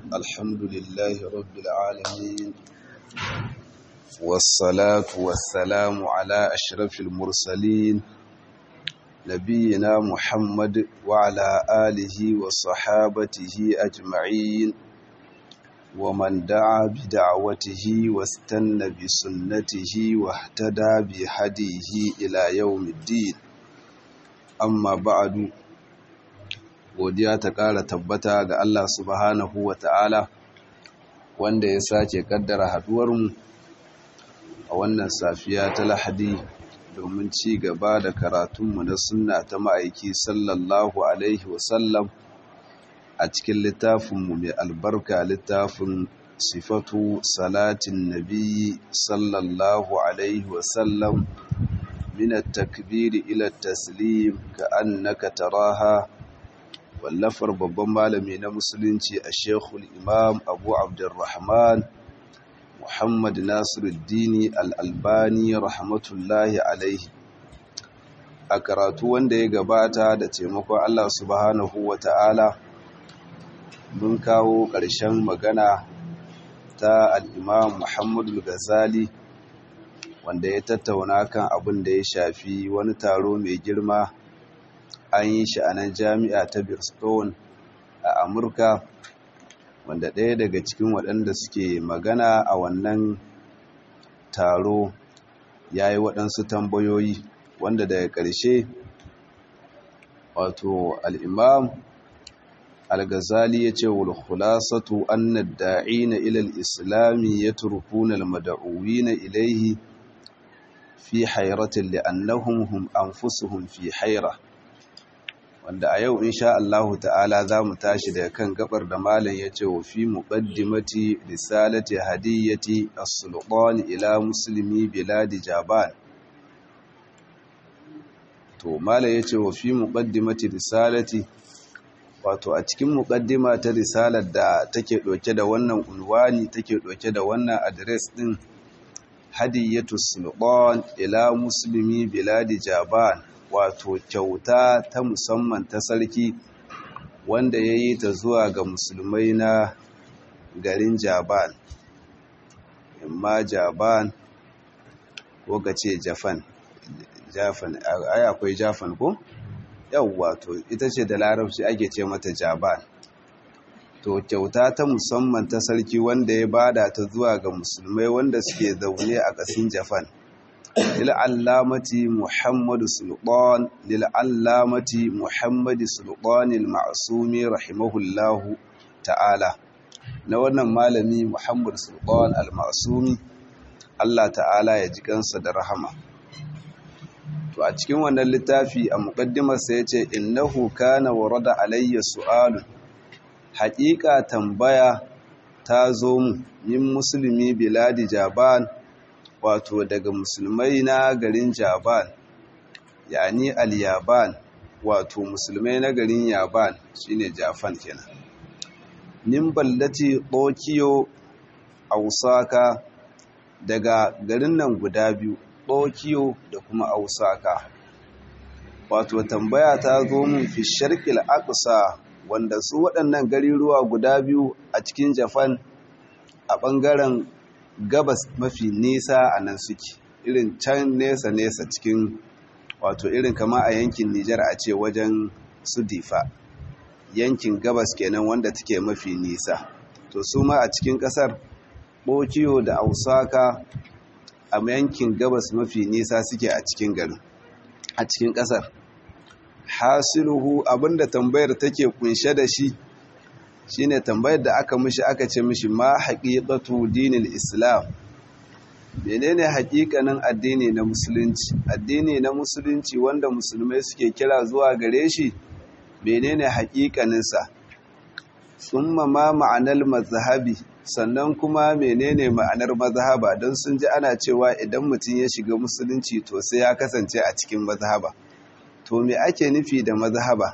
الحمد لله رب العالمين والصلاة والسلام على أشرف المرسلين نبينا محمد وعلى آله وصحابته أجمعين ومن دعا بدعوته واستنى بسنته واهتدى بهديه إلى يوم الدين amma ba'adu godiya ta ƙara tabbata ga Allah subhanahu wa ta'ala wanda ya sake kaddara haduwarmu a wannan safiya ta lahadi domin ci gaba da karatunmu na sunna ta ma'aiki sallallahu alaihi wasallam a cikin littafinmu mai albarka littafin sifatu salatin nabi sallallahu alaihi wasallam من التكبير إلى التسليم كأنك تراها واللفر babban malami na musulunci a shekul imam abu abdurrahman muhammad nasiruddini al'albani rahmatullahi alaihi a karatu wanda ya gabata da taimakon allah subhanahu wa ta'ala mun kawo ƙarshen magana ta al'imam muhammadu ghazali wanda ya tattauna kan abin da ya shafi wani taro mai girma an yi shi a nan jami'a ta Bristol a Amurka wanda ɗaya daga cikin waɗanda suke magana a wannan taro ya yi waɗansu tambayoyi wanda daga ƙarshe wato al'imam al-ghazali ya ce wal khulasatu annad da'ina ila al-islami yatrukuna al-mad'uwina ilayhi fi hairatin li'annahum hum anfusuhum fi haira wanda a yau insha Allahu ta'ala zamu tashi daga kan gabar da malam yace wa fi muqaddimati risalati hadiyati as-sultan ila muslimi biladi jaban to malam yace wa fi muqaddimati risalati wato a cikin muqaddima ta risalar da take doke da wannan unwani take doke da wannan address din hadiyatu sultan ila muslimi biladi jaban wato kyauta ta musamman ta sarki wanda ya yi ta zuwa ga musulmai na garin jaban imma jaban ko ka ce jafan jafan ai akwai jafan ko yawwa to ita ce da larabci ake ce mata jaban to kyauta ta musamman ta sarki wanda ya bada ta zuwa ga musulmai wanda suke zaune a ƙasin Japan lil'allamati Muhammadu Sultan lil'allamati Muhammadu Sultan al-Ma'sumi rahimahullahu ta'ala na wannan malami Muhammad Sultan al-Ma'sumi Allah ta'ala ya ji kansa da rahama to a cikin wannan littafi a muqaddimarsa yace innahu kana warada alayya su'alun haƙiƙa tambaya ta zo mu min musulmi biladi jaban wato daga musulmai na garin jaban yani al-yaban wato musulmai na garin yaban shine jafan kenan min ballati tokiyo a usaka daga garin nan guda biyu tokiyo da kuma ausaka wato tambaya ta zo mun fi sharqil aqsa wanda su waɗannan gariruwa guda biyu a cikin Japan a ɓangaren gabas mafi nisa a nan suke irin can nesa-nesa cikin wato irin kama a yankin Nijar a ce wajen su difa yankin gabas kenan wanda take mafi nisa to su ma a cikin ƙasar Bokiyo da Ausaka a yankin gabas mafi nisa suke a cikin garin a cikin ƙasar hasiluhu abinda tambayar take kunshe da shi shine tambayar da aka mishi aka ce mishi ma haqiqatu dinil islam menene haƙiƙanin addini na musulunci addini na musulunci wanda musulmai suke kira zuwa gare shi menene haƙiƙanin sa summa ma ma'anar mazhabi sannan kuma menene ma'anar mazhaba don sun ji ana cewa idan mutum ya shiga musulunci to sai ya kasance a cikin mazhaba to me ake nufi da mazhaba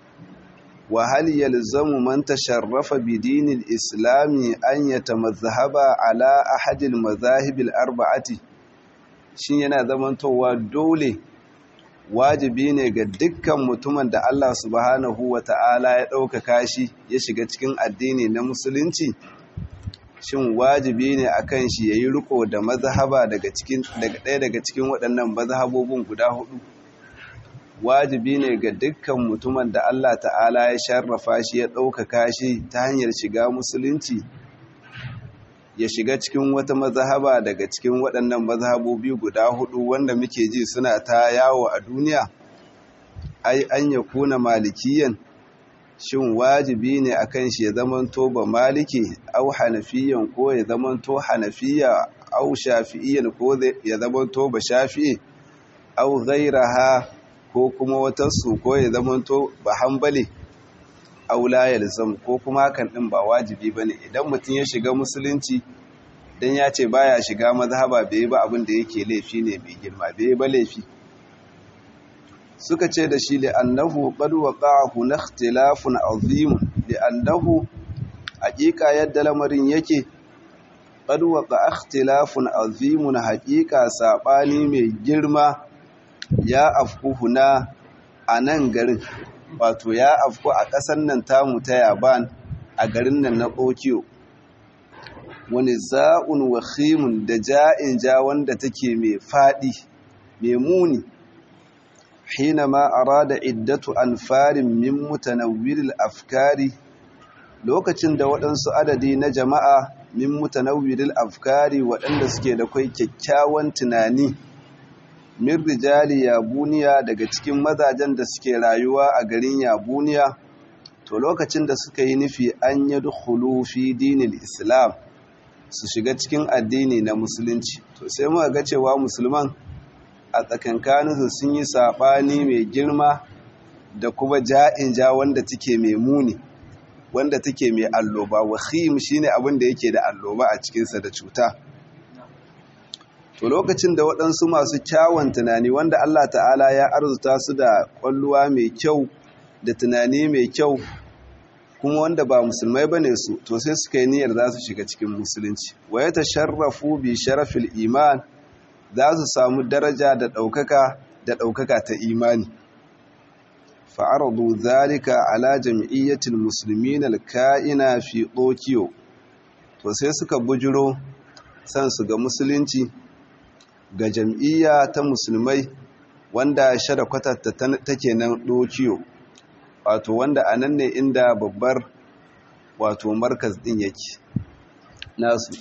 wa hal yalzamu man tasharrafa bi dinil islami an yatamazhaba ala ahadil mazahib al arba'ati shin yana zamantowa dole wajibi ne ga dukkan mutumin da Allah subhanahu wa ta'ala ya ɗaukaka shi ya shiga cikin addini na musulunci shin wajibi ne a kan shi ya yi riko da mazhaba daga ɗaya daga cikin waɗannan mazhabobin guda hudu wajibi ne ga dukkan mutumin da Allah ta'ala ya sharrafa shi ya ɗaukaka shi ta hanyar shiga musulunci ya shiga cikin wata mazhaba daga cikin waɗannan mazhabobi guda hudu wanda muke ji suna ta yawo a duniya ai an ya kuna malikiyan shin wajibi ne akan shi ya zamanto ba maliki au hanafiyan ko ya zamanto hanafiya au shafi'iyan ko ya zamanto ba shafi'i au ghairaha ko kuma wata su ko ya zamanto ba hanbali au la yalzam ko kuma hakan din ba wajibi bane idan mutum ya shiga musulunci dan ya ce baya shiga mazhaba bai ba abin da yake laifi ne mai girma bai ba laifi suka ce da shi li'annahu qad waqa'a huna ikhtilafun azim li'annahu haqiqa yadda lamarin yake qad waqa'a ikhtilafun azim haqiqa sabani mai girma ya afku huna anan garin wato ya afku a ƙasar nan tamu ta Yaban a garin nan na Tokyo wani za'un wa khimun da ja'in ja wanda take mai fadi mai muni حينما أراد عدة أنفار من متنوّر الأفكار lokacin da waɗansu adadi na jama'a min mutanawwiril afkari waɗanda suke da kai kyakkyawan tunani min rijali yabuniya daga cikin mazajen da suke rayuwa a garin yabuniya to lokacin da suka yi nufi an yadkhulu fi dinil islam su shiga cikin addini na musulunci to sai muka ga cewa musulman a tsakankaninsu sun yi saɓani mai girma da kuma ja'in ja wanda take mai muni wanda take mai alloba wahim shine abin da yake da alloba a cikinsa da cuta to lokacin da waɗansu masu kyawun tunani wanda Allah ta'ala ya arzuta su da ƙwalluwa mai kyau da tunani mai kyau kuma wanda ba musulmai bane su to sai suka yi niyyar za su shiga cikin musulunci wa ya tasharrafu bi sharafil iman za su samu daraja da ɗaukaka da ɗaukaka ta imani fa'aradu zalika ala jam'iyyatin musulmin alka'ina fi tokyo to sai suka bujiro san su ga musulunci ga jam'iyya ta musulmai wanda shada kwatatta take nan tokyo wato wanda a nan ne inda babbar wato markaz ɗin yake nasu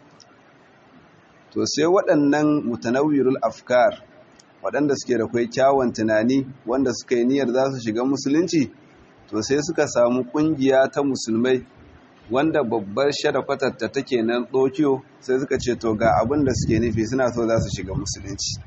to sai waɗannan mutanawirul afkar waɗanda suke da kwai kyawun tunani wanda suka yi niyyar za su shiga musulunci to sai suka samu ƙungiya ta musulmai wanda babbar sharafatar take nan tokyo sai suka ce to ga abin da suke nufi suna so za su shiga musulunci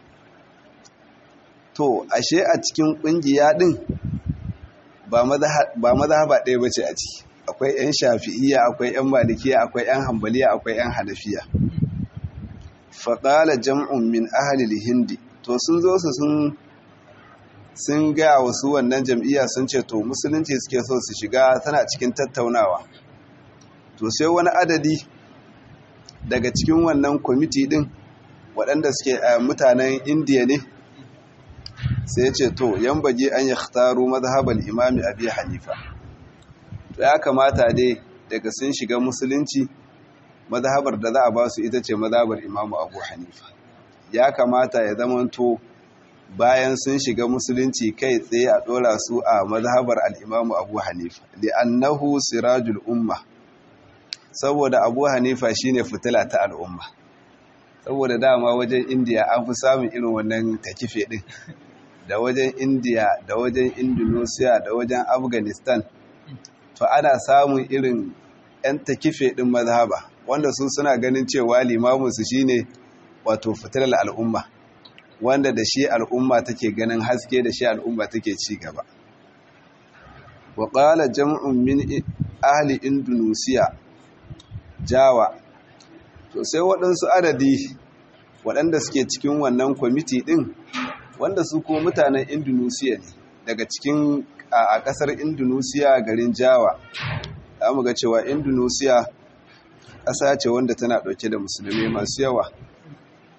to ashe a cikin ƙungiya ɗin ba mazhaba ɗaya ba ce a ciki akwai 'yan shafi'iyya akwai 'yan malikiya akwai 'yan hambaliya akwai 'yan hanafiya faƙala jam'un min ahalil hindi to sun zo su sun sun ga wasu wannan jam'iyya sun ce to musulunci suke so su shiga tana cikin tattaunawa to sai wani adadi daga cikin wannan kwamiti din waɗanda suke mutanen indiya ne sai ce to yan baje an yi khtaru mazhabar imami abi hanifa to ya kamata dai daga sun shiga musulunci mazhabar da za a ba su ita ce mazhabar imamu abu hanifa ya kamata ya zamanto bayan sun shiga musulunci kai tsaye a ɗora su a mazhabar al'imamu abu hanifa da annahu sirajul umma saboda abu hanifa shine fitila ta al'umma saboda dama wajen indiya an fi samun irin wannan takife ɗin da wajen indiya da wajen indonesia da wajen afghanistan to ana samun irin 'yan takife ɗin mazhaba wanda su suna ganin cewa limaminsu shine wato fitilar al'umma wanda da shi al'umma take ganin haske da shi al'umma take ci gaba wa qala jam'un min ahli indonesia jawa to sai waɗansu adadi waɗanda suke cikin wannan kwamiti ɗin wanda su kuma mutanen indonesia ne daga cikin a ƙasar indonesia garin jawa za mu ga cewa indonesia ƙasa ce wanda tana ɗauke da musulmi masu yawa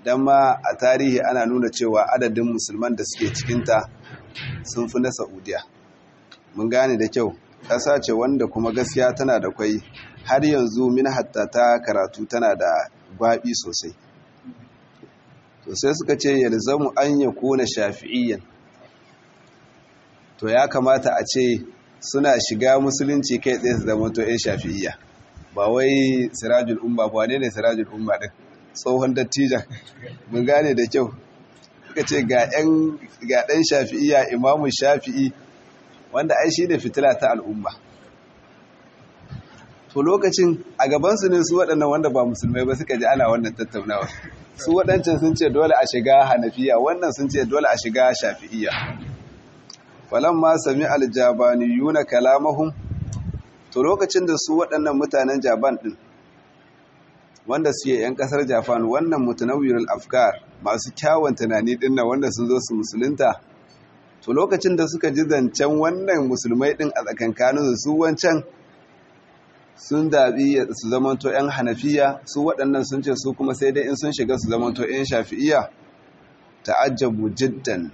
don ma a tarihi ana nuna cewa adadin musulman da suke cikinta sun fi na saudiya mun gane da kyau ƙasa ce wanda kuma gaskiya tana da kwai har yanzu min hatta ta karatu tana da gwaɓi sosai to sai suka ce yalzamu an ya kona shafi'iyyan to ya kamata a ce suna shiga musulunci kai tsaye su zama to 'yan shafi'iyya ba wai sirajul umma ba ne ne sirajul umma din tsohon dattijan mun gane da kyau suka ce ga ɗan shafi'iyya imamun shafi'i wanda ai shi ne fitila ta al'umma to lokacin a gabansu ne su waɗannan wanda ba musulmai ba suka ji ana wannan tattaunawa su waɗancan sun ce dole a shiga hanafiya wannan sun ce dole a shiga shafi'iyya falamma sami aljabaniyuna kalamahum to lokacin da su waɗannan mutanen jaban ɗin wanda suke 'yan ƙasar japan wannan mutanawirul afkar masu kyawun tunani ɗin nan wanda sun zo su musulunta to lokacin da suka ji zancen wannan musulmai ɗin a tsakankanin su wancan sun daɓi su zamanto 'yan hanafiya su waɗannan sun ce su kuma sai dai in sun shiga su zamanto 'yan shafi'iya ta'ajjabu jiddan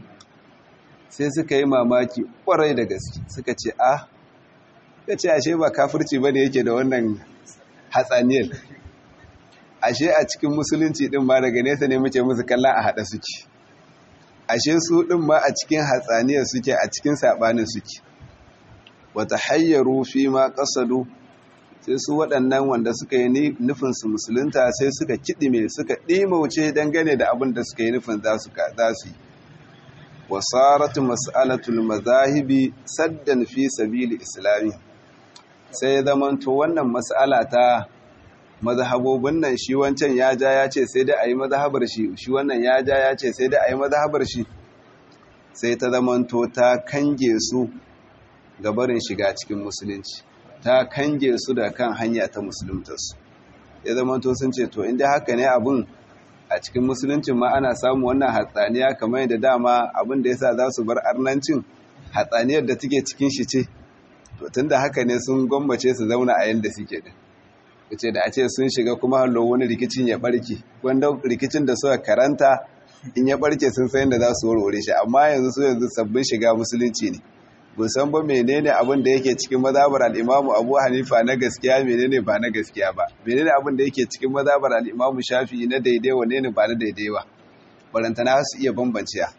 sai suka yi mamaki ƙwarai da gaske suka ce a ya ce ashe ba kafirci ba ne yake da wannan hatsaniyar ashe a cikin musulunci ɗin ma daga nesa ne muke musu kallon a haɗa suke ashe su ɗin ma a cikin hatsaniyar suke a cikin saɓanin suke wata hayyaru fi ma ƙasadu sai su waɗannan wanda suka yi nufinsu musulunta sai suka kiɗime suka ɗimauce dangane da abin da suka yi nufin za su yi wasaratu mas'alatul mazahibi saddan fi sabili islami sai zamanto wannan mas'ala ta mazhabobin nan shi wancan ya ja ya ce sai dai a yi mazhabar shi shi wannan ya ja ya ce sai dai a yi mazhabar shi sai ta zamanto ta kange su gabarin shiga cikin musulunci ta kange su da kan hanya ta musuluntarsu ya zamanto sun ce to inda haka ne abin a cikin musuluncin ma ana samu wannan hatsaniya kamar yadda dama abin da yasa za su bar arnancin hatsaniyar da take cikin shi ce to tunda haka ne sun gwammace su zauna a yanda suke din kace da a ce sun shiga kuma hallo wani rikicin ya barke wanda rikicin da suka karanta in ya barke sun san yadda za su warware shi amma yanzu su yanzu sabbin shiga musulunci ne mun san ba menene abin da yake cikin mazhabar al-Imam Abu Hanifa na gaskiya menene ba na gaskiya ba menene abin da yake cikin mazhabar al-Imam Shafi'i na daidai wane ne ba na daidai ba barantana su iya bambanciya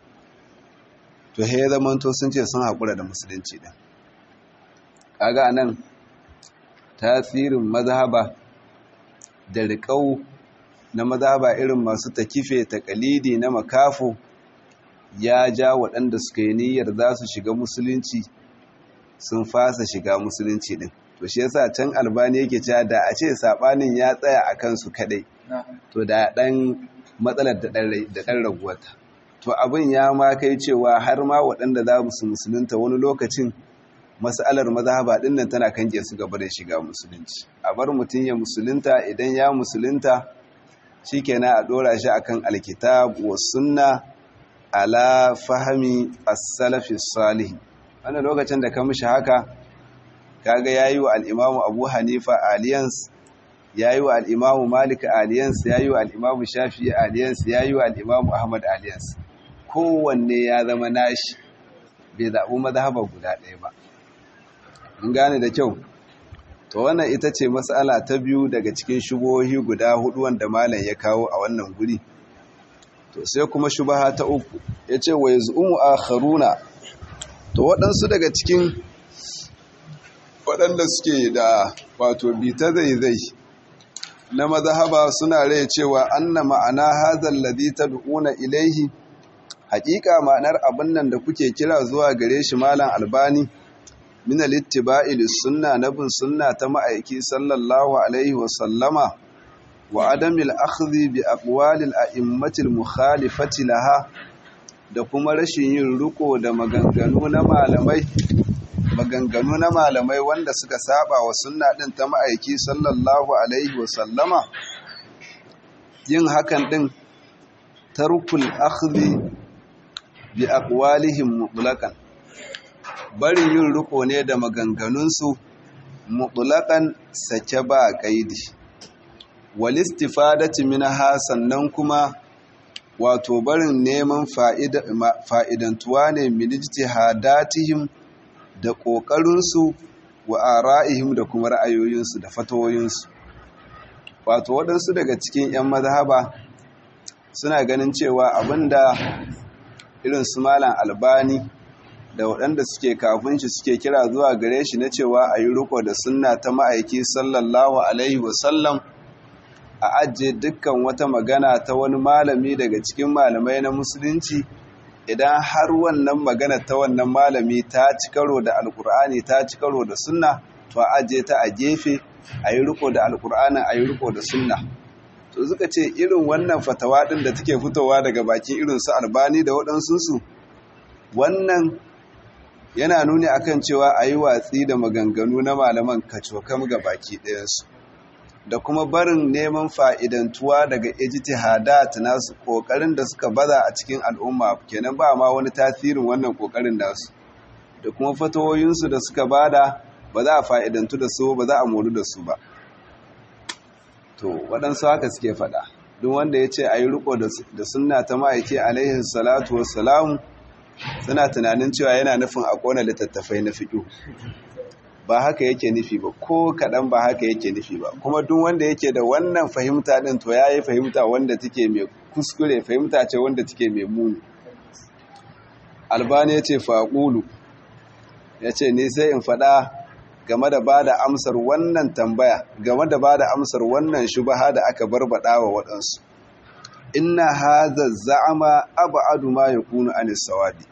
to he zaman to sun ce sun hakura da musulunci din kaga anan tasirin mazhaba da riƙau na mazhaba irin masu takife takalidi na makafo ya ja waɗanda suka yi niyyar za su shiga musulunci sun fasa shiga musulunci ɗin to shi yasa can albani yake cewa da a ce saɓanin ya tsaya a kansu kaɗai to da ɗan matsalar da ɗan raguwata to abin ya ma kai cewa har ma waɗanda za su musulunta wani lokacin mas'alar mazhaba ɗin nan tana kange su gaba da shiga musulunci a bar mutum ya musulunta idan ya musulunta shikenan a ɗora shi akan alkitab wa sunna ala fahami as-salafi salih wannan lokacin da ka mishi haka kaga yayi wa al-imamu Abu Hanifa alliance yayi wa al-imamu Malik alliance yayi wa al-imamu Shafi'i alliance yayi wa al-imamu Ahmad alliance kowanne ya zama nashi bai zaɓi mazhaba guda ɗaya ba mun gane da kyau to wannan ita ce mas'ala ta biyu daga cikin shubohi guda hudu wanda malam ya kawo a wannan guri to sai kuma shubaha ta uku ya ce wa yaz'umu akharuna to waɗansu daga cikin waɗanda suke da wato bita zaizai na mazhaba suna rai cewa anna ma'ana hadhal ladhi tad'una ilaihi haƙiƙa ma'anar abin nan da kuke kira zuwa gare shi malam albani min al-ittiba'i lis-sunna nabin sunna ta ma'aiki sallallahu alaihi wa sallama wa adamil akhdhi bi aqwalil a'immatil mukhalifati laha da kuma rashin yin riko da maganganu na malamai maganganu na malamai wanda suka saba wa sunna din ta ma'aiki sallallahu alaihi wa sallama yin hakan din tarkul akhdhi bi aqwalihim mutlaqan barin yin riko ne da maganganunsu mutlaqan sake ba kaidi walistifadati minha sannan kuma wato barin neman fa'idantuwa ne minijiti hadatihim da ƙoƙarinsu wa ara'ihim da kuma ra'ayoyinsu da fatawoyinsu wato waɗansu daga cikin 'yan mazhaba suna ganin cewa abinda irin su malam albani da waɗanda suke kafin shi suke kira zuwa gare shi na cewa a yi riko da sunna ta ma'aiki sallallahu alaihi wasallam a ajiye dukkan wata magana ta wani malami daga cikin malamai na musulunci idan har wannan magana ta wannan malami ta ci karo da alkur'ani ta ci karo da sunna to a ajiye ta a gefe a yi riko da alkur'anin a yi riko da sunna to suka ce irin wannan fatawa ɗin da take fitowa daga bakin irin su albani da waɗansunsu wannan yana nuni akan cewa a yi watsi da maganganu na malaman kacokam ga baki ɗayansu da kuma barin neman fa'idantuwa daga ijtihadat nasu ƙoƙarin da suka baza a cikin al'umma kenan ba ma wani tasirin wannan ƙoƙarin nasu da kuma fatawoyinsu da suka bada ba za a fa'idantu da su ba za a moru da su ba to waɗansu haka suke faɗa duk wanda ya ce a yi riko da sunna ta ma'aiki alaihi salatu wassalamu suna tunanin cewa yana nufin a ƙona littattafai na fiƙo ba haka yake nufi ba ko kaɗan ba haka yake nufi ba kuma duk wanda yake da wannan fahimta ɗin to ya yi fahimta wanda take mai kuskure fahimta ce wanda take mai muni albani ya ce faƙulu ya ce ni sai in faɗa game da ba da amsar wannan tambaya game da ba da amsar wannan shubaha da aka barbaɗa wa waɗansu inna haza za'ama ab'adu ma yakunu anis sawabi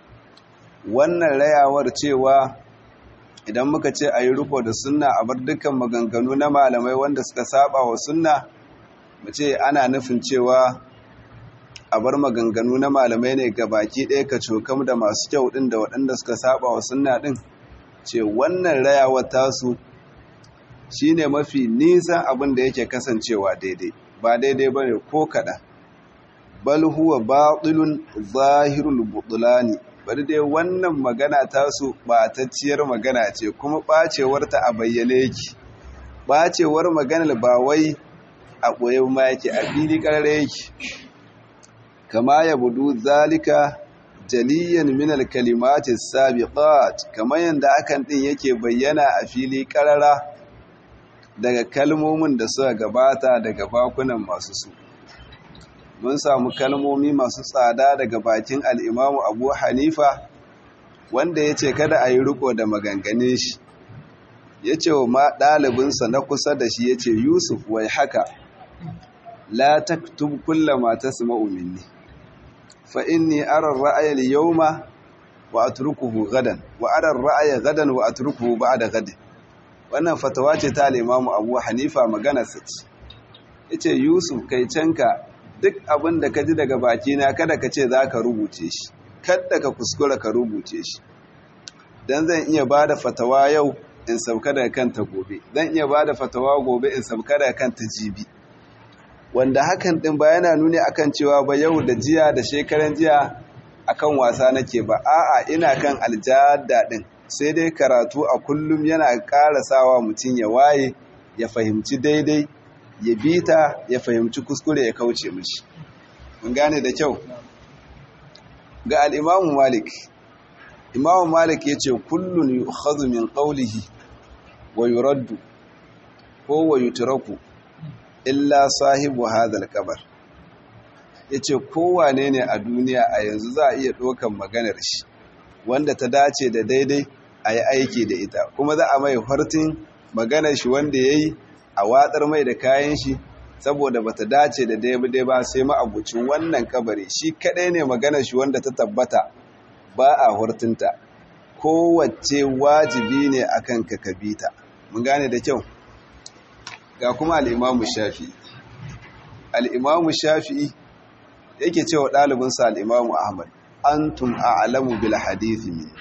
wannan rayawar cewa idan muka ce ayi riko da sunna a bar dukkan maganganu na malamai wanda suka saba wa sunna mu ce ana nufin cewa a bar maganganu na malamai ne ga baki ɗaya ka cokam da masu kyau ɗin da waɗanda suka saba wa sunna ɗin ce wannan rayawar tasu shine mafi nisan abin da yake kasancewa daidai ba daidai bane ko kaɗan bal huwa batilun zahirul butulani bari dai wannan magana tasu ɓatacciyar magana ce kuma ɓacewarta a bayyane yake ɓacewar maganar ba wai a ɓoye ma yake a fili ƙarare yake kama ya budu zalika jaliyan min alkalimati sabiqat kamar yanda akan din yake bayyana a fili ƙarara daga kalmomin da suka gabata daga bakunan masu su mun samu kalmomi masu tsada daga bakin al'imamu abu hanifa wanda ya ce kada a yi riko da maganganin shi ya ce wa ɗalibinsa na kusa da shi ya ce yusuf wai haka la taktub kulla mata su ma'uminni fa inni arar ra'ayar yauma wa a turkuhu gadan wa arar ra'ayar gadan wa a turkuhu ba da gadin wannan fatawa ce ta al'imamu abu hanifa maganarsa ce ya ce yusuf kai canka duk abin da ka ji daga bakina kada ka ce za ka rubuce shi kada ka kuskura ka rubuce shi don zan iya ba da fatawa yau in sauka daga kanta gobe zan iya ba da fatawa gobe in sauka daga kanta jibi wanda hakan din ba yana nuni akan cewa ba yau da jiya da shekaran jiya akan wasa nake ba a'a ina kan aljada din sai dai karatu a kullum yana ƙara sawa mutum ya waye ya fahimci daidai ya bita ya fahimci kuskure ya kauce mishi mun gane da kyau ga al'imamu malik imamu malik ya ce kullum yi min ƙaulihi wa yuraddu ko wa yuturaku illa sahibu hadal kabar ya ce kowane ne a duniya a yanzu za a iya ɗaukan maganar shi wanda ta dace da daidai a yi aiki da ita kuma za a mai hartin maganar shi wanda ya yi a watsar mai da kayan shi saboda bata dace da daidai ba sai ma'abucin wannan kabari shi kadai ne maganar shi wanda ta tabbata ba a hurtunta kowace wajibi ne akan ka kabita mun gane da kyau ga kuma al'imamu shafi'i al'imamu shafi'i yake cewa ɗalibinsa al'imamu ahmad antum a'lamu bil hadithi min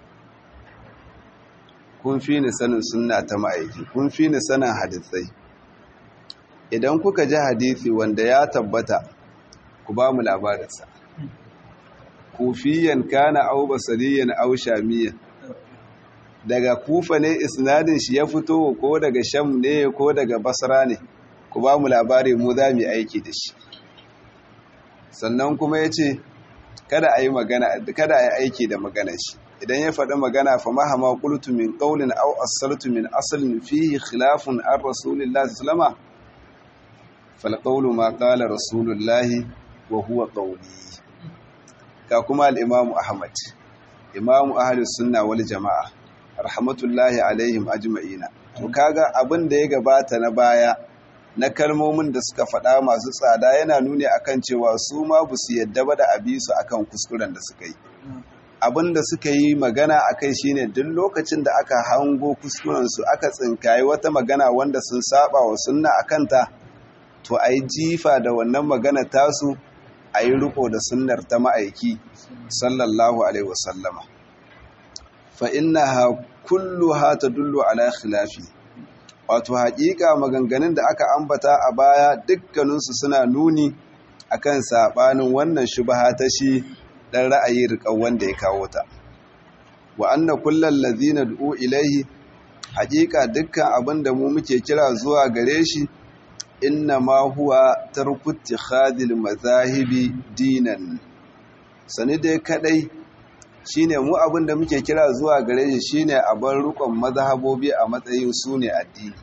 kun fi ni sanin sunna ta ma'aiki kun fi ni sanin hadisai idan kuka ji hadisi wanda ya tabbata ku ba mu labarinsa kufiyan kana au basariyan au shamiyan daga kufa ne isnadin shi ya fito ko daga sham ne ko daga basra ne ku ba mu labari mu za mu aiki da shi sannan kuma ya ce kada a yi magana kada a yi aiki da maganar shi idan ya faɗi magana fa mahama qultu min qawlin aw asaltu min aslin fihi khilafun an rasulillahi sallama fal qawlu ma qala rasulullahi wa huwa qawli ka kuma al-imamu ahmad imamu ahlus sunna wal jamaa rahmatullahi alaihim ajma'ina to kaga abin da ya gabata na baya na kalmomin da suka faɗa masu tsada yana nuni akan cewa su ma bu su yadda ba da abisu akan kuskuren da suka yi abin da suka yi magana a kai shine duk lokacin da aka hango kuskurensu aka tsinkayi wata magana wanda sun saba wa sunna a kanta to a yi jifa da wannan magana tasu a yi riko da sunnar ta ma'aiki sallallahu alaihi wasallama fa innaha kulluha tadullu ala khilafi wato haƙiƙa maganganun da aka ambata a baya dukkaninsu suna nuni akan saɓanin wannan shubha ta shi ɗan ra'ayi riƙau wanda ya kawo ta wa anna kullal ladhina du'u ilaihi haƙiƙa dukkan abin da mu muke kira zuwa gare shi inna ma huwa tarku ittikhadil mazahibi dinan sani dai kadai shine mu abin da muke kira zuwa gare shi shine a bar rukun mazhabobi a matsayin su ne addini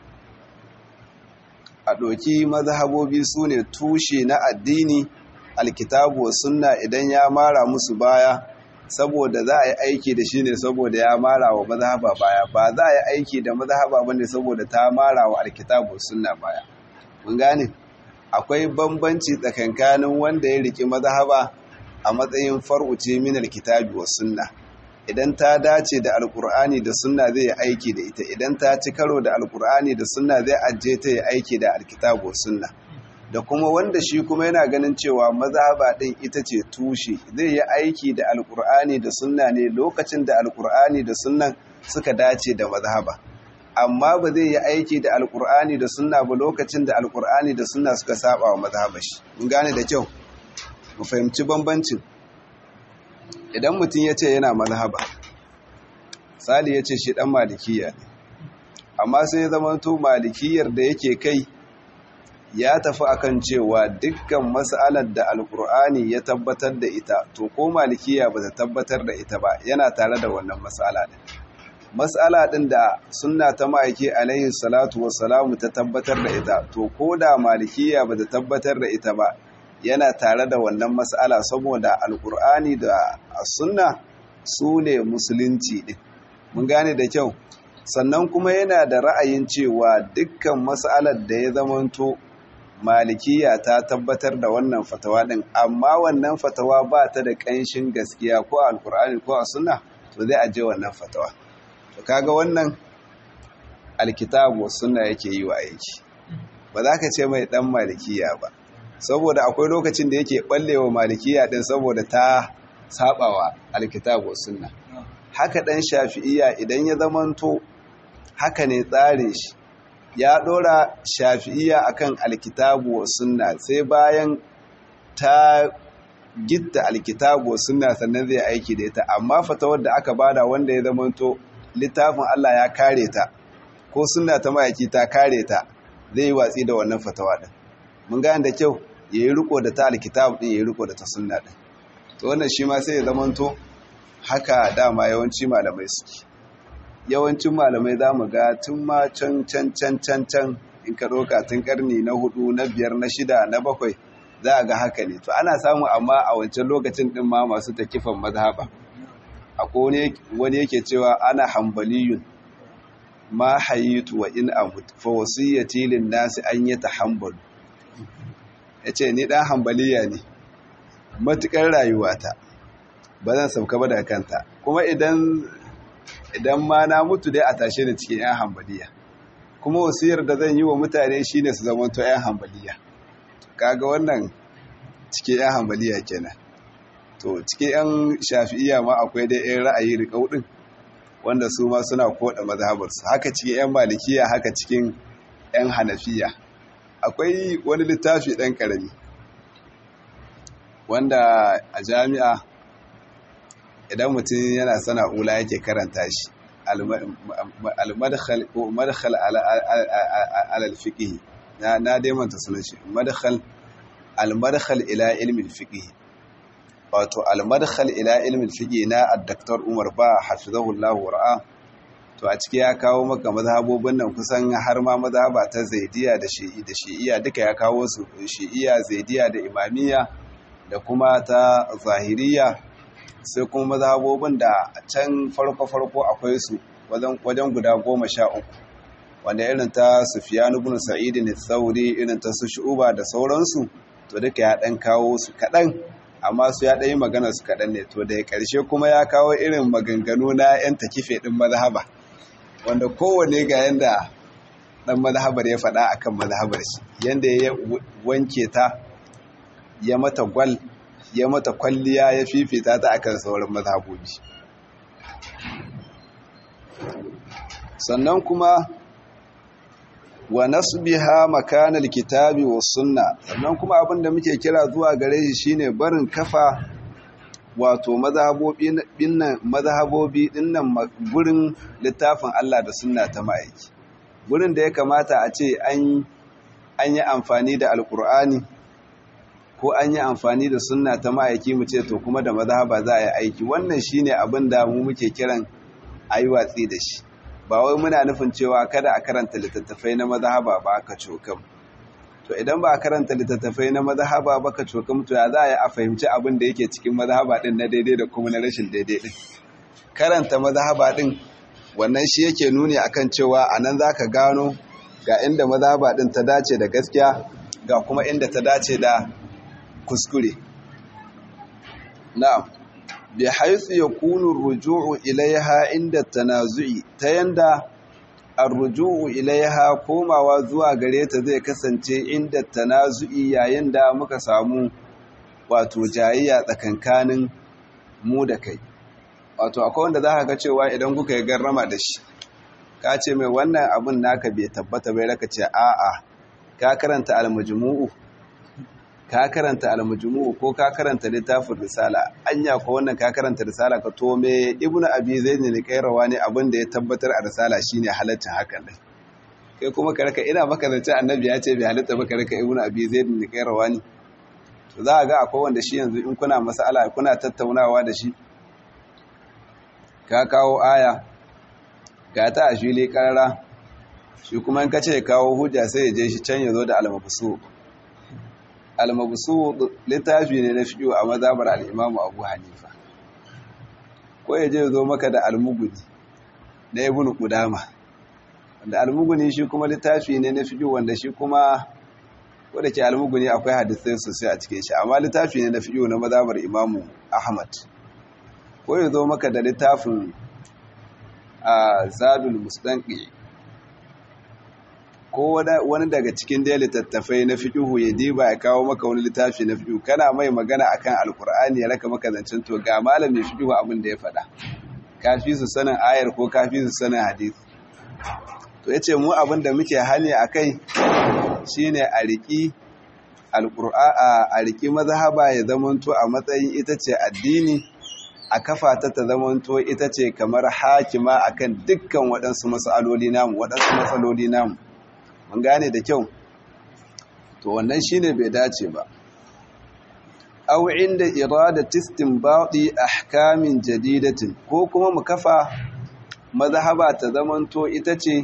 a ɗoki mazhabobi su ne tushe na addini alkitabu wa sunna idan ya mara musu baya saboda za a yi aiki da shi ne saboda ya mara wa mazhaba baya ba za a yi aiki da mazhaba bane saboda ta mara wa alkitabu wa sunna baya mun gane akwai bambanci tsakankanin wanda ya riki mazhaba a matsayin far'uce min alkitabi wa sunna idan ta dace da alkur'ani da sunna zai yi aiki da ita idan ta ci karo da alkur'ani da sunna zai ajiye ta yi aiki da alkitabu wa sunna da kuma wanda shi kuma yana ganin cewa mazhaba din ita ce tushe zai yi aiki da alkur'ani da sunna ne lokacin da alkur'ani da sunnan suka dace da mazhaba amma ba zai yi aiki da alkur'ani da sunna ba lokacin da alkur'ani da sunna suka saba wa mazhaba shi mun gane da kyau mu fahimci bambancin idan mutum ya ce yana mazhaba sali ya ce shi dan malikiya ne amma sai ya zama to malikiyar da yake kai ya tafi akan cewa dukkan mas'alar da alkur'ani ya tabbatar da ita to ko malikiya ba ta tabbatar da ita ba yana tare da wannan mas'ala din mas'ala din da sunna ta ma'aiki alaihi salatu wassalamu ta tabbatar da ita to ko da malikiya ba ta tabbatar da ita ba yana tare da wannan mas'ala saboda alkur'ani da sunna su ne musulunci din mun gane da kyau sannan kuma yana da ra'ayin cewa dukkan mas'alar da ya zamanto malikiya ta tabbatar da wannan fatawa din amma wannan fatawa ba ta da ƙanshin gaskiya ko alkur'ani ko a sunna to zai aje wannan fatawa to kaga wannan alkitabu sunna yake yi wa aiki ba za ka ce mai dan malikiya ba saboda akwai lokacin da yake ballewa malikiya din saboda ta sabawa alkitabu sunna haka dan shafi'iya idan ya zamanto haka ne tsarin shi ya dora shafi'iya akan alkitabu wa sunna sai bayan ta gitta alkitabu wa sunna sannan zai aiki da ita amma fatawar da aka bada wanda ya zamanto littafin Allah ya kare ta ko sunna ta mayaki ta kare ta zai yi watsi da wannan fatawa din mun gane da kyau yayi riko da ta alkitabu din yayi riko da ta sunna din to wannan shi ma sai ya zamanto haka dama yawanci malamai suke yawancin malamai za mu ga tun ma can can can can can in ka ɗauka tun ƙarni na hudu na biyar na shida na bakwai za a ga haka ne to ana samu amma a wancan lokacin ɗin ma masu takifan mazhaba akwai wani yake cewa ana hambaliyun ma hayitu wa in amut fa wasiyyati lin nasi an yatahambalu yace ni dan hambaliya ne matukar rayuwata ba zan sauka ba daga kanta kuma idan idan ma na mutu dai a tashe da cikin 'yan hambaliya kuma wasiyar da zan yi wa mutane shine su zamanto 'yan hambaliya kaga wannan cikin 'yan hambaliya kenan to cikin 'yan shafi'iya ma akwai dai 'yan ra'ayi riƙau ɗin wanda su ma suna koɗa mazhabarsu haka cikin 'yan malikiya haka cikin 'yan hanafiya akwai wani littafi ɗan ƙarami wanda a jami'a idan mutum yana sana'ula yake karanta shi al-madkhal ko madkhal ala al-fiqh na na dai manta sunan shi madkhal al-madkhal ila ilmi al-fiqh wato al-madkhal ila ilmi al-fiqh na ad-daktar Umar ba hafizahullahu war'a to a ciki ya kawo maka mazhabobin nan kusan har ma mazhaba ta zaidiya da shi'i da shi'iya duka ya kawo su shi'iya zaidiya da imamiyya da kuma ta zahiriya sai kuma mazhabobin da can farko-farko akwai su wajen guda goma sha uku wanda irin ta sufiyan ibn sa'id ne tsauri irin ta su shu'uba da sauransu to duka ya dan kawo su kaɗan amma su ya ɗan yi magana su kaɗan ne to da ya ƙarshe kuma ya kawo irin maganganu na 'yan takife ɗin mazhaba wanda kowane ga yanda ɗan mazhabar ya faɗa akan mazhabar shi yanda ya wanke ta ya mata gwal ya mata kwalliya ya fifita ta akan sauran mazhabobi sannan kuma wa nasbiha makanal kitabi was sunna sannan kuma abinda muke kira zuwa gare shi shine barin kafa wato mazhabobi dinnan mazhabobi dinnan gurin littafin Allah da sunna ta ma'aiki gurin da ya kamata a ce an an yi amfani da alkur'ani ko an yi amfani da sunna ta ma'aiki mu ce to kuma da mazhaba za a yi aiki wannan shine abin da mu muke kiran ayi watsi da shi ba wai muna nufin cewa kada a karanta littattafai na mazhaba ba ka cokam to idan ba a karanta littattafai na mazhaba ba ka cokam to ya za a yi a fahimci abin da yake cikin mazhaba din na daidai da kuma na rashin daidai din karanta mazhaba din wannan shi yake nuni akan cewa anan zaka gano ga inda mazhaba din ta dace da gaskiya ga kuma inda ta dace da kuskure na'am bi haythu yakunu ar-ruju'u ilayha inda tanazu'i ta yanda ar-ruju'u ilayha komawa zuwa gare ta zai kasance inda tanazu'i yayin da muka samu wato jayayya tsakankanin mu da kai wato akwai wanda za ka ga cewa idan kuka yi garrama da shi ka ce mai wannan abin naka bai tabbata bai raka ce a'a ka karanta al-majmu'u ka karanta al-majmu'u ko ka karanta littafin risala anya ko wannan ka karanta risala ka to me ibnu abi zaid ne kairawa ne abin da ya tabbatar a risala shine halaccin hakan dai kai kuma ka raka ina maka zance annabi ya ce bai halatta maka raka ibnu abi zaid ne kairawa ne to za a ga akwai wanda shi yanzu in kuna masala kuna tattaunawa da shi ka kawo aya ga ta a fili karara shi kuma in ka ce kawo hujja sai ya je shi can ya zo da almabusu almabusu littafi ne na fiye a mazabar al'imamu abu hanifa ko ya je zo maka da almuguni na ibn kudama wanda almuguni shi kuma littafi ne na fiye wanda shi kuma wadda ke almuguni akwai hadisai sosai a cikin shi amma littafi ne na fiye na mazabar imamu ahmad ko ya zo maka da littafin a zadul mustanki ko wani daga cikin dai littattafai na fiƙihu ya diba ya kawo maka wani littafi na fiƙihu kana mai magana akan alkur'ani ya raka maka zancen to ga malamin fiƙihu abin da ya faɗa kafi su sanin ayar ko kafi su sanin hadisi to yace mu abin da muke hali akai shine a riƙi alqur'a a riƙi mazhaba ya zamanto a matsayin ita ce addini a kafa ta ta zamanto ita ce kamar hakima akan dukkan waɗansu matsaloli namu waɗansu matsaloli namu mun gane da kyau to wannan shine bai dace ba aw inda iradati istinbati ahkamin jadidatin ko kuma mu kafa mazhaba ta zamanto ita ce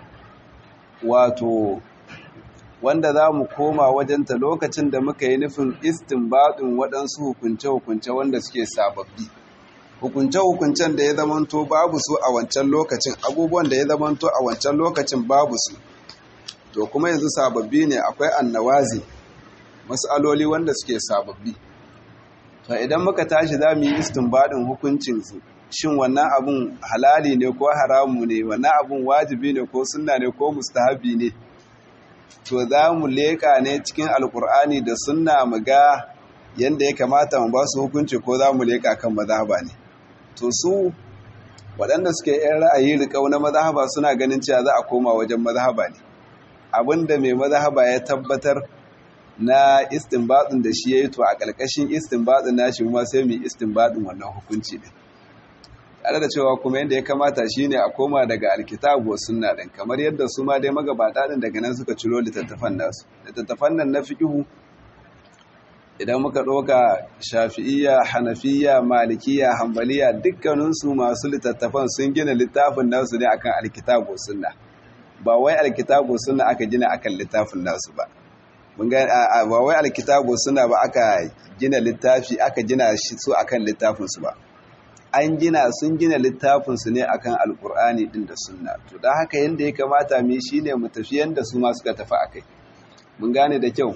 wato wanda za mu koma wajenta lokacin da muka yi nufin istinbatin waɗansu hukunce-hukunce wanda suke sababbi hukunce-hukuncen da ya zamanto babu su a wancan lokacin abubuwan da ya zamanto a wancan lokacin babu su to kuma yanzu sababbi ne akwai annawazi matsaloli wanda suke sababbi to idan muka tashi za mu yi istinbadin hukuncinsu shin wannan abun halali ne ko haramu ne wannan abun wajibi ne ko sunna ne ko mustahabi ne to za mu leƙa ne cikin alkur'ani da sunna mu ga yadda ya kamata mu ba su hukunci ko za mu leƙa kan mazhaba ne to su waɗanda suke yan ra'ayi riƙau na mazhaba suna ganin cewa za a koma wajen mazhaba ne abinda mai mazhaba ya tabbatar na istinbadin da shi yayi to a ƙarƙashin istinbadin nashi kuma sai mu istinbadin wannan hukunci din tare da cewa kuma yadda ya kamata shine a koma daga alkitabu wa sunna din kamar yadda su ma dai magabata din daga nan suka ciro littattafan nasu littattafan nan na fiqhu idan muka ɗauka shafi'iyya hanafiya malikiya hambaliya dukkaninsu masu littattafan sun gina littafin nasu ne akan alkitabu sunna ba wai alkitabu sunna aka gina akan littafin nasu ba mun ga ba wai alkitabu sunna ba aka gina littafi aka gina shi su akan littafin su ba an gina sun gina littafin su ne akan alkur'ani din da sunna to dan haka yanda ya kamata mu shine mu tafi yanda su ma suka tafi akai mun gane da kyau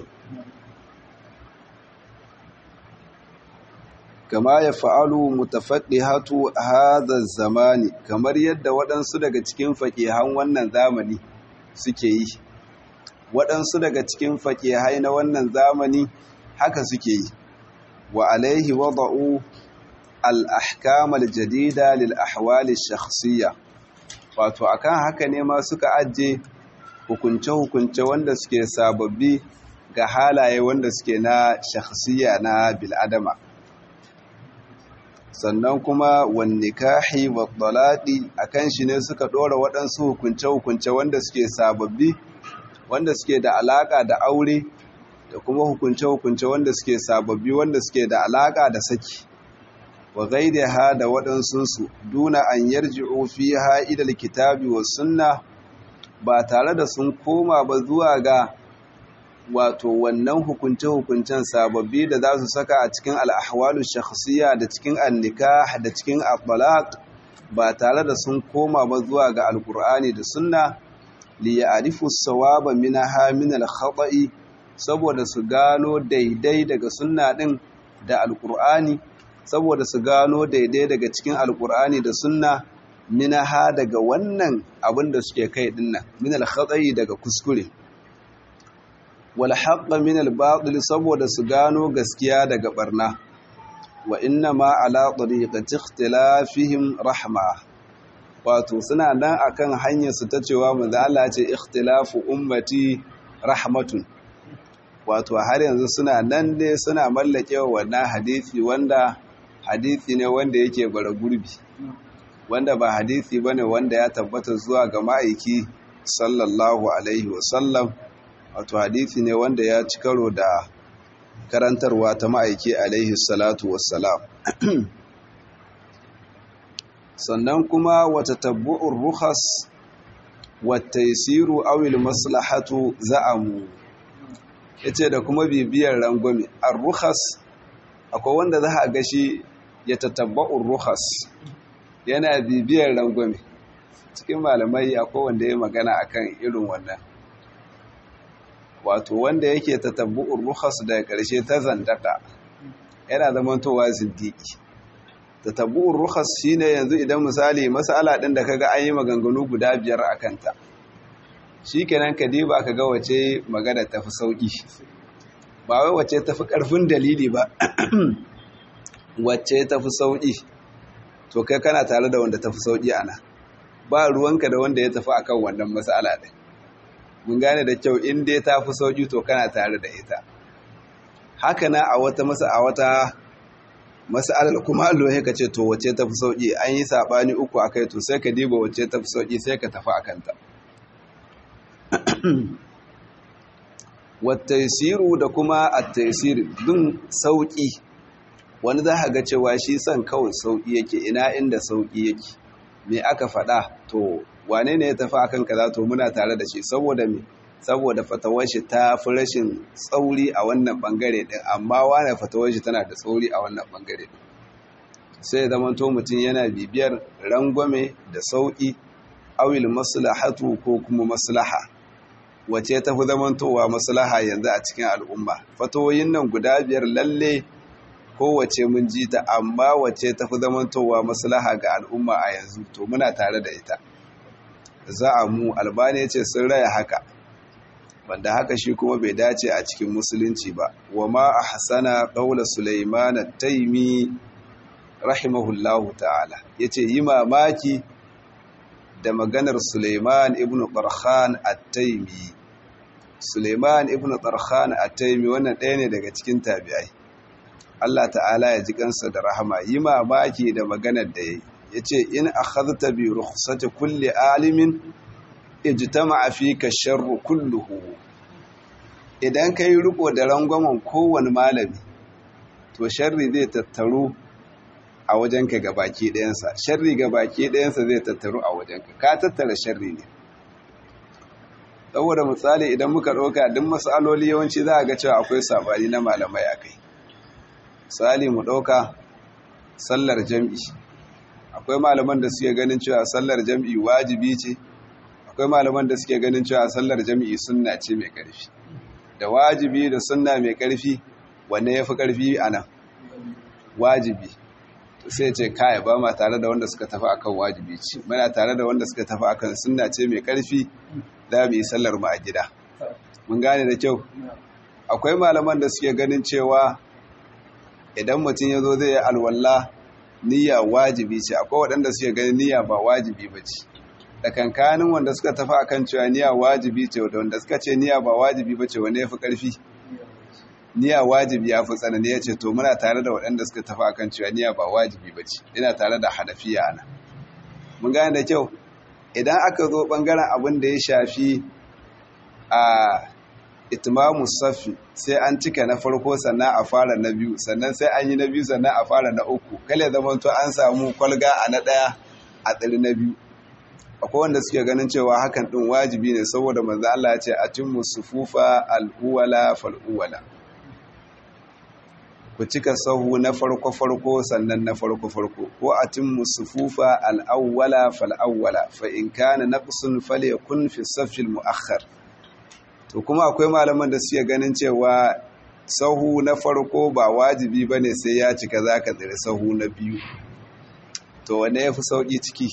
kama ya fa'alu mutafaɗihatu hada zamani kamar yadda waɗansu daga cikin faƙihan wannan zamani suke yi waɗansu daga cikin faƙihai na wannan zamani haka suke yi wa alaihi wada'u al'ahkamal jadida lil ahwali shakhsiyya wato akan haka ne ma suka ajiye hukunce-hukunce wanda suke sababbi ga halaye wanda suke na shakhsiyya na bil'adama sannan kuma wanne kahi wa talaqi akan shi ne suka dora waɗansu hukunce-hukunce wanda suke sababbi wanda suke da alaka da aure da kuma hukunce-hukunce wanda suke sababbi wanda suke da alaka da saki wa ghayriha da waɗansu su duna an yarji'u fiha ila alkitabi was sunna ba tare da sun koma ba zuwa ga wato wannan hukunce-hukuncen sababbi da za su saka a cikin al'ahwalu shakhsiyya da cikin annika da cikin abalak ba tare da sun koma ba zuwa ga alkur'ani da sunna li ya'rifu sawaba minaha min al-khata'i saboda su gano daidai daga sunna din da alkur'ani saboda su gano daidai daga cikin alkur'ani da sunna minaha daga wannan abin da suke kai dinnan min al-khata'i daga kuskure wal haqqa min al batil saboda su gano gaskiya daga barna wa inna ma ala tariqati ikhtilafihim rahma wato suna nan akan hanyar su ta cewa manzo Allah ce ikhtilafu ummati rahmatun wato har yanzu suna nan ne suna mallake wannan hadisi wanda hadisi ne wanda yake bara gurbi wanda ba hadisi bane wanda ya tabbata zuwa ga ma'aiki sallallahu alaihi wasallam wato hadisi ne wanda ya ci karo da karantarwa ta ma'aiki alaihi salatu wassalam sannan kuma wata tabbu'ur rukhas wata yasiru awil maslahatu za'amu yace da kuma bibiyar rangwame ar-rukhas akwai wanda za a gashi ya tatabba'ur rukhas yana bibiyar rangwame cikin malamai akwai wanda ya magana akan irin wannan wato wanda yake tatabbu'ur rukhas daga ƙarshe ta zandaka yana zamantowa zindiki tatabbu'ur rukhas shine yanzu idan misali mas'ala din da kaga an yi maganganu guda biyar akan ta shikenan ka diba kaga wace magana tafi sauki ba wai wace tafi karfin dalili ba wace tafi sauki to kai kana tare da wanda tafi sauki ana ba ruwanka da wanda ya tafi akan wannan mas'ala din mun gane da kyau in dai ta fi sauƙi to kana tare da ita haka na a wata masa a wata mas'alar kuma Allah ya kace to wace ta fi sauƙi an yi sabani uku akai to sai ka diba wace ta fi sauƙi sai ka tafi akan ta wattaisiru da kuma attaisir dun sauƙi wani za ka ga cewa shi son kawai sauƙi yake ina inda sauƙi yake me aka faɗa to wane ne ya tafi akan kaza to muna tare da shi saboda me saboda fatawar shi ta fi rashin tsauri a wannan bangare din amma wane fatawar shi tana da tsauri a wannan bangare din sai ya zama to mutum yana bibiyar rangwame da sauki awil maslahatu ko kuma maslaha wace ta fi zamantowa maslaha yanzu a cikin al'umma fatawoyin nan guda biyar lalle kowace mun ji ta amma wace ta fi zamantowa maslaha ga al'umma a yanzu to muna tare da ita za a mu albani ce sun raya haka wanda haka shi kuma bai dace a cikin musulunci ba wa ma a hasana ƙaula suleiman taimi rahimahullahu ta'ala ya ce yi mamaki da maganar suleiman ibn ƙarhan at-taimi suleiman ibn ƙarhan at-taimi wannan ɗaya ne daga cikin tabi'ai Allah ta'ala ya ji kansa da rahama yi mamaki da maganar da ya yi ya ce in akhadta bi rukhsati kulli alimin ijtama'a fika sharru kulluhu idan kai riko da rangwamen kowane malami to sharri zai tattaru a wajenka ga baki ɗayansa sharri ga baki ɗayansa zai tattaru a wajenka ka tattara sharri ne saboda misali idan muka ɗauka duk matsaloli yawanci za a ga cewa akwai sabani na malamai a kai misali mu ɗauka sallar jam'i akwai malaman da suke ganin cewa sallar jam'i wajibi ce akwai malaman da suke ganin cewa sallar jam'i sunna ce mai ƙarfi da wajibi da sunna mai ƙarfi wanne ya fi ƙarfi a nan wajibi to sai ce kaya ba ma tare da wanda suka tafi akan wajibi ce muna tare da wanda suka tafi akan sunna ce mai ƙarfi za mu yi sallar mu a gida mun gane da kyau akwai malaman da suke ganin cewa idan mutum ya zo zai yi alwala niyya wajibi ce akwai waɗanda suke ganin niyya ba wajibi ba ce da kankanin wanda suka tafi akan cewa niyya wajibi ce da wanda suka ce niyya ba wajibi ba ce wanda ya fi ƙarfi niyya wajibi ya fi tsanani ya ce to muna tare da waɗanda suka tafi akan cewa niyya ba wajibi ba ce ina tare da hanafiya ana mun gane da kyau idan aka zo ɓangaren abin da ya shafi a itimamu safi sai an cika na farko sannan a fara na biyu sannan sai an yi na biyu sannan a fara na uku kale zama to an samu kwalga a na ɗaya a tsiri na biyu akwai wanda suke ganin cewa hakan ɗin wajibi ne saboda manzo Allah ya ce atimmu sufufa al'uwala fal'uwala ku cika sahu na farko farko sannan na farko farko ko atimmu sufufa al'awwala fal'awwala fa in kana naqsun falyakun fi safil muakhkhar to kuma akwai malaman da suke ganin cewa sahu na farko ba wajibi ba ne sai ya cika za ka tsiri sahu na biyu to wane ya fi sauƙi ciki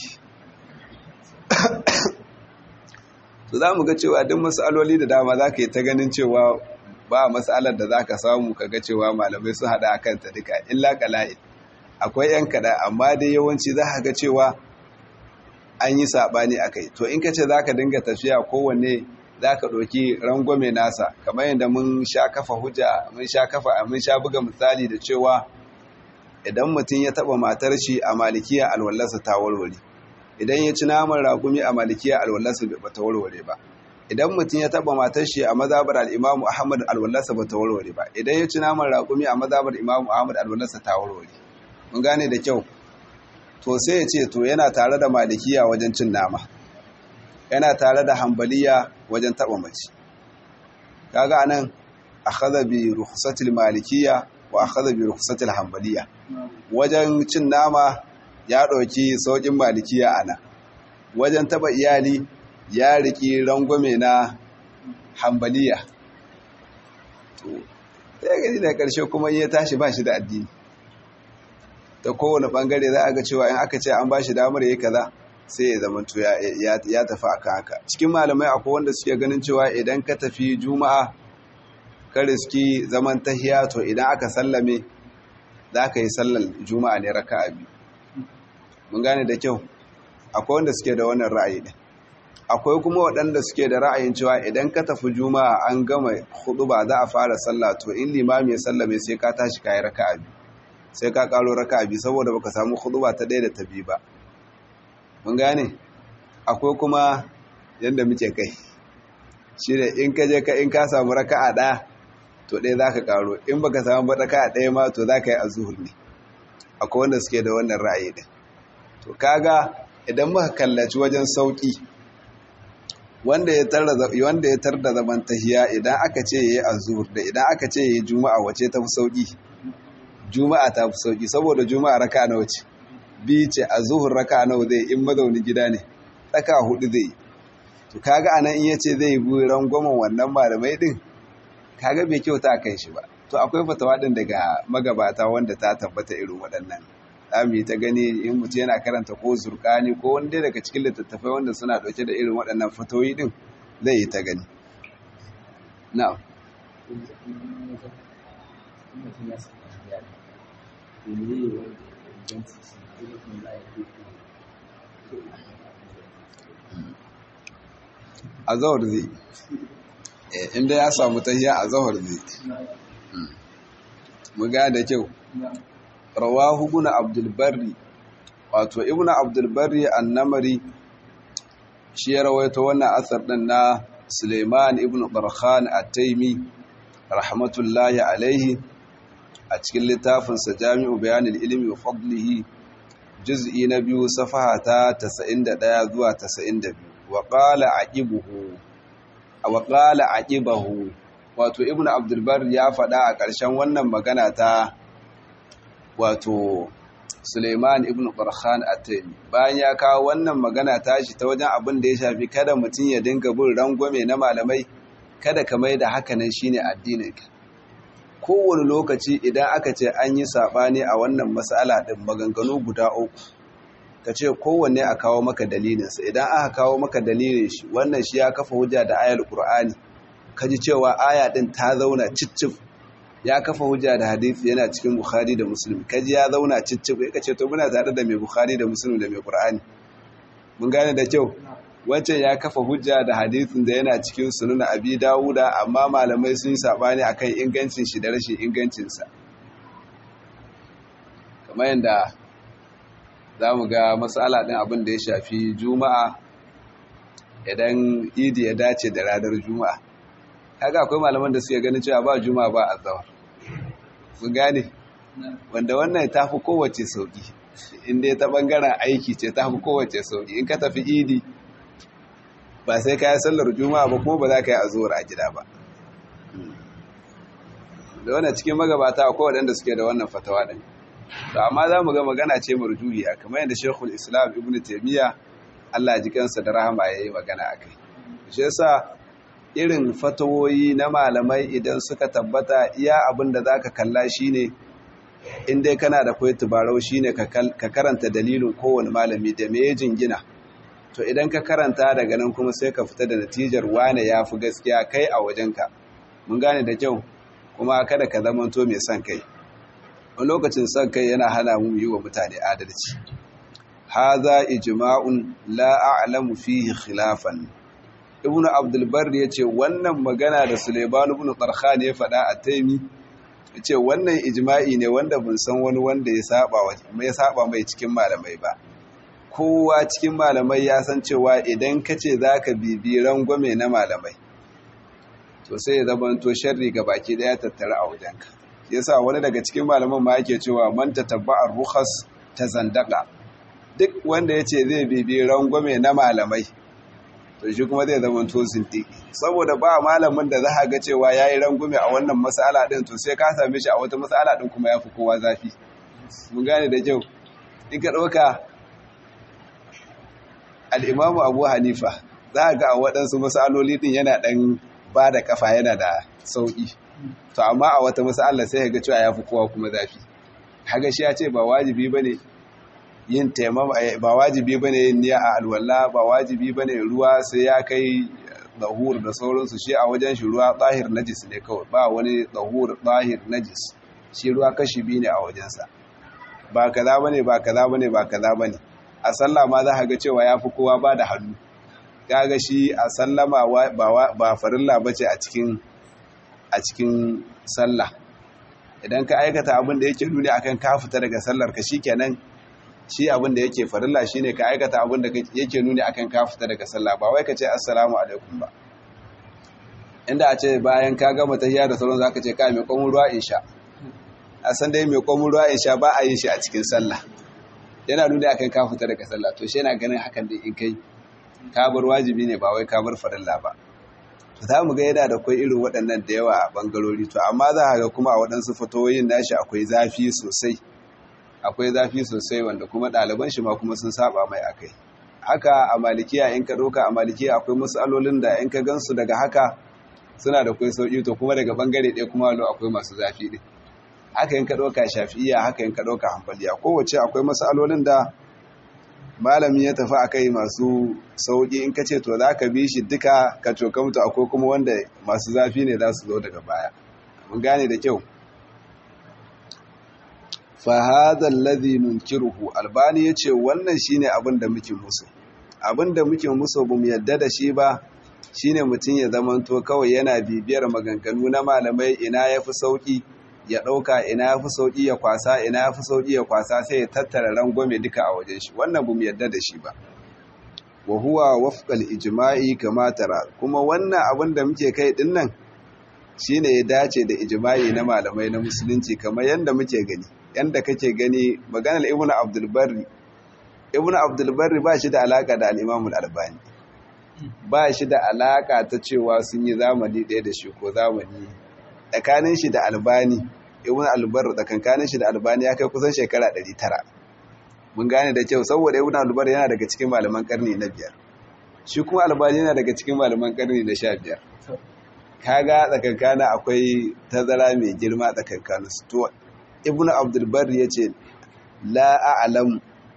to za mu ga cewa duk matsaloli da dama za ka yi ta ganin cewa ba matsalar da za ka samu ka ga cewa malamai sun haɗa a kanta duka illa kala'in akwai 'yan kaɗa amma dai yawanci za ka ga cewa an yi saɓani a kai to in ka ce za ka dinga tafiya kowanne za ka ɗauki rangwame nasa kamar yadda mun sha kafa hujja mun sha kafa mun sha buga misali da cewa idan mutum ya taɓa matar shi a malikiya alwallarsa ta warware idan ya ci naman ragumi a malikiya alwallarsa ba ta warware ba idan mutum ya taɓa matar shi a mazabar al'imamu ahmad alwallarsa ba ta warware ba idan ya ci naman ragumi a mazabar imamu ahmad alwallarsa ta warware mun gane da kyau to sai ya ce to yana tare da malikiya wajen cin nama yana tare da hambaliya wajen taba mace kaga anan akhadha bi rukhsatil malikiyya wa akhadha bi rukhsatil hambaliya wajen cin nama ya dauki saukin malikiya ana wajen taba iyali ya riki rangwame na hambaliya to sai gani da karshe kuma ya tashi ba shi da addini ta kowane bangare za a ga cewa in aka ce an ba shi damar yi kaza sai ya zama ya tafi aka haka cikin malamai akwai wanda suke ganin cewa idan ka tafi juma'a ka riski zaman tahiya to idan aka sallame za ka yi sallar juma'a ne raka a biyu mun gane da kyau akwai wanda suke da wannan ra'ayi ɗin akwai kuma waɗanda suke da ra'ayin cewa idan ka tafi juma'a an gama hudu ba za a fara sallah to in limami ya sallame sai ka tashi ka yi raka a biyu sai ka karo raka a biyu saboda baka samu hudu ba ta ɗaya da ta biyu ba mun gane akwai kuma yadda muke kai shi da in ka je ka in ka samu raka'a ɗaya to ɗaya za ka ƙaro in baka samu ba raka'a ɗaya ma to za ka yi azuhur ne akwai wanda suke da wannan ra'ayi ɗin to kaga idan muka kallaci wajen sauƙi wanda ya tar da zaman tahiya idan aka ce ya yi azuhur da idan aka ce ya yi juma'a wace ta fi sauƙi juma'a ta fi sauƙi saboda juma'a raka'a na wace biyu ce a zuhun raka nawa zai in mazauni gida ne tsaka hudu zai to kaga anan in yace zai bi rangwamen wannan malamai din kaga bai kyauta a kai shi ba to akwai fatawa din daga magabata wanda ta tabbata irin waɗannan zamu ta gani in mutum yana karanta ko zurkani ko wanda daga cikin littattafai wanda suna ɗauke da irin waɗannan fatoyi din zai yi ta gani na'am a zawar zai inda ya samu tahiya a zawar zai mu ga da kyau rawahu ibn abdul barri wato ibn abdul barri annamari shi ya rawaito wannan asar din na Suleiman ibn Barkhan at-Taimi rahmatullahi alaihi a cikin littafinsa jami'u bayanin ilimi wa fadlihi juz'i na biyu safaha ta 91 zuwa 92 wa qala aqibuhu wa qala aqibahu wato ibnu abdul bar ya faɗa a ƙarshen wannan magana ta wato Suleiman ibn Qarkhan at-Taymi bayan ya kawo wannan magana tashi ta wajen abin da ya shafi kada mutum ya dinga bin rangwame na malamai kada ka mai da haka nan shine addininka kowane lokaci idan aka ce an yi sabani a wannan mas'ala din maganganu guda uku ka ce kowanne a kawo maka dalilinsa idan aka kawo maka dalilin shi wannan shi ya kafa hujja da ayar Qur'ani kaji cewa aya din ta zauna ciccif ya kafa hujja da hadisi yana cikin Bukhari da Muslim kaji ya zauna ciccif ka ce to muna tare da mai Bukhari da Muslim da mai Qur'ani mun gane da kyau wancan ya kafa hujja da hadisin da yana cikin sunan Abi Dawuda amma malamai sun sabani akan ingancin shi da rashin ingancin sa kamar yanda zamu ga mas'ala din abin da ya shafi Juma'a idan Idi ya dace da ranar Juma'a kaga akwai malaman da suke ganin cewa ba Juma'a ba azhar mun gane wanda wannan ta fi kowace sauki inda ta bangaren aiki ce ta fi kowace sauki in ka tafi idi ba sai ka yi sallar juma'a ba kuma ba za ka yi azuwar a gida ba da wannan cikin magabata akwai waɗanda suke da wannan fatawa ɗin to amma za mu ga magana ce marjuhiya kamar yadda shekul islam ibn taimiyya allah ji kansa da rahama ya yi magana a kai shi yasa irin fatawoyi na malamai idan suka tabbata iya abin da za ka kalla shi ne in dai kana da kwai tubarau shi ne ka karanta dalilin kowane malami da me jingina to idan ka karanta daga nan kuma sai ka fita da natijar wane ya fi gaskiya kai a wajenka mun gane da kyau kuma kada ka zamanto mai son kai wani lokacin son kai yana hana mu yi wa mutane adalci haza ijma'un la a'lamu fihi khilafan ibnu abdulbar ya ce wannan magana da suleiman ibn tarkhan ya faɗa a taimi ya ce wannan ijma'i ne wanda bin san wani wanda ya saba mai cikin malamai ba kowa cikin malamai ya san cewa idan ka ce za ka bibi rangwame na malamai to sai ya zama to sharri ga baki daya tattara a wajenka yasa wani daga cikin malaman ma yake cewa man tatabba'a rukhas ta zandaka duk wanda ya ce zai bibi rangwame na malamai to shi kuma zai zama to sintiki saboda ba malamin da za a ga cewa ya yi rangume a wannan matsala ɗin to sai ka same shi a wata matsala ɗin kuma ya fi kowa zafi mun gane da kyau in ka ɗauka al'imamu abu hanifa za a ga a waɗansu matsaloli ɗin yana ɗan ba da ƙafa yana da sauƙi to amma a wata matsala sai ga cewa ya fi kowa kuma zafi haga shi ya ce ba wajibi ba ne yin taimama ba wajibi bane yin niyya a alwala ba wajibi bane ruwa sai ya kai dahur da sauransu shi a wajen shi ruwa tsahir najis ne kawai ba wani dahur tsahir najis shi ruwa kashi biyu ne a wajensa ba kaza bane ba kaza bane ba kaza bane a sallah ma za ka ga cewa yafi kowa ba da hannu kaga shi a sallama ba ba farilla bace a cikin a cikin sallah idan ka aikata abin da yake nuni akan ka fita daga sallar ka shikenan shi abin da yake farilla shine ka aikata abin da yake nuni akan ka fita daga sallah ba wai ka ce assalamu alaikum ba inda a ce bayan ka gama tahiyya da sauran zaka ce ka mai komun ruwa insha a san dai mai komun ruwa insha ba a yin shi a cikin sallah yana nuni akan ka fita daga sallah to shi yana ganin hakan da in kai ka bar wajibi ne ba wai ka bar farilla ba to za mu ga yana da kwai irin waɗannan da yawa a bangarori to amma za ga kuma a waɗansu fatoyin nashi akwai zafi sosai akwai zafi sosai wanda kuma ɗaliban shi ma kuma sun saba mai akai haka a malikiya in ka ɗauka a malikiya akwai matsalolin da in ka gansu daga haka suna da kwai sauƙi to kuma daga bangare ɗaya kuma lo akwai masu zafi ɗin haka in ka ɗauka shafi'iya haka in ka ɗauka hanbaliya kowace akwai matsalolin da malami ya tafi a kai masu sauƙi in ka ce to za ka bi shi duka ka coka mutu akwai kuma wanda masu zafi ne za su zo daga baya mun gane da kyau fahadar ladhi nunkiruhu albani ya ce wannan shine abin da muke musu abin da muke musu ba mu yadda da shi ba shine mutum ya zamanto kawai yana bibiyar maganganu na malamai ina ya fi sauƙi ya ɗauka ina ya fi sauƙi ya kwasa ina ya fi sauƙi ya kwasa sai ya tattara rangwame duka a wajen shi wannan ba mu yadda da shi ba wa huwa wafqal ijma'i kama tara kuma wannan abin da muke kai din nan shine ya dace da ijma'i na malamai na musulunci kamar yanda muke gani yanda kake gani maganar ibnu abdul barri ibnu abdul barri ba shi da alaka da al-imam al-albani ba shi da alaka ta cewa sun yi zamani ɗaya da shi ko zamani tsakanin shi da albani ibn albar tsakankanin shi da albani ya kai kusan shekara 900 mun gane da kyau saboda ibn albar yana daga cikin malaman karni na biyar shi kuma albani yana daga cikin malaman karni na sha biyar kaga tsakankana akwai tazara mai girma tsakankanin su to ibn abdulbar ya ce la a'lam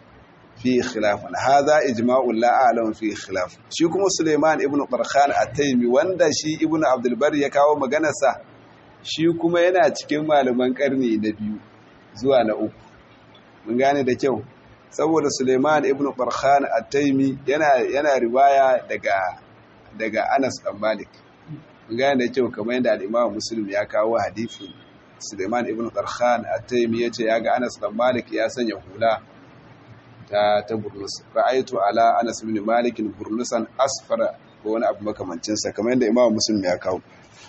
fi khilafan hadha ijma'u la a'lam fi khilaf shi kuma suleiman ibn qarkhan at-taymi wanda shi ibn abdulbar ya kawo maganarsa shi kuma yana cikin malaman karni na biyu zuwa na uku mun gane da kyau saboda suleiman ibn qarkhan at-taymi yana yana riwaya daga daga Anas bin Malik mun gane da kyau kamar yadda al-Imam Muslim ya kawo hadisin Suleiman ibn Qarkhan at-Taymi yace ya ga Anas bin Malik ya sanya hula ta ta burnus ra'aytu ala Anas bin Malik burnusan asfara ko wani abu makamancin sa kamar yadda Imam Muslim ya kawo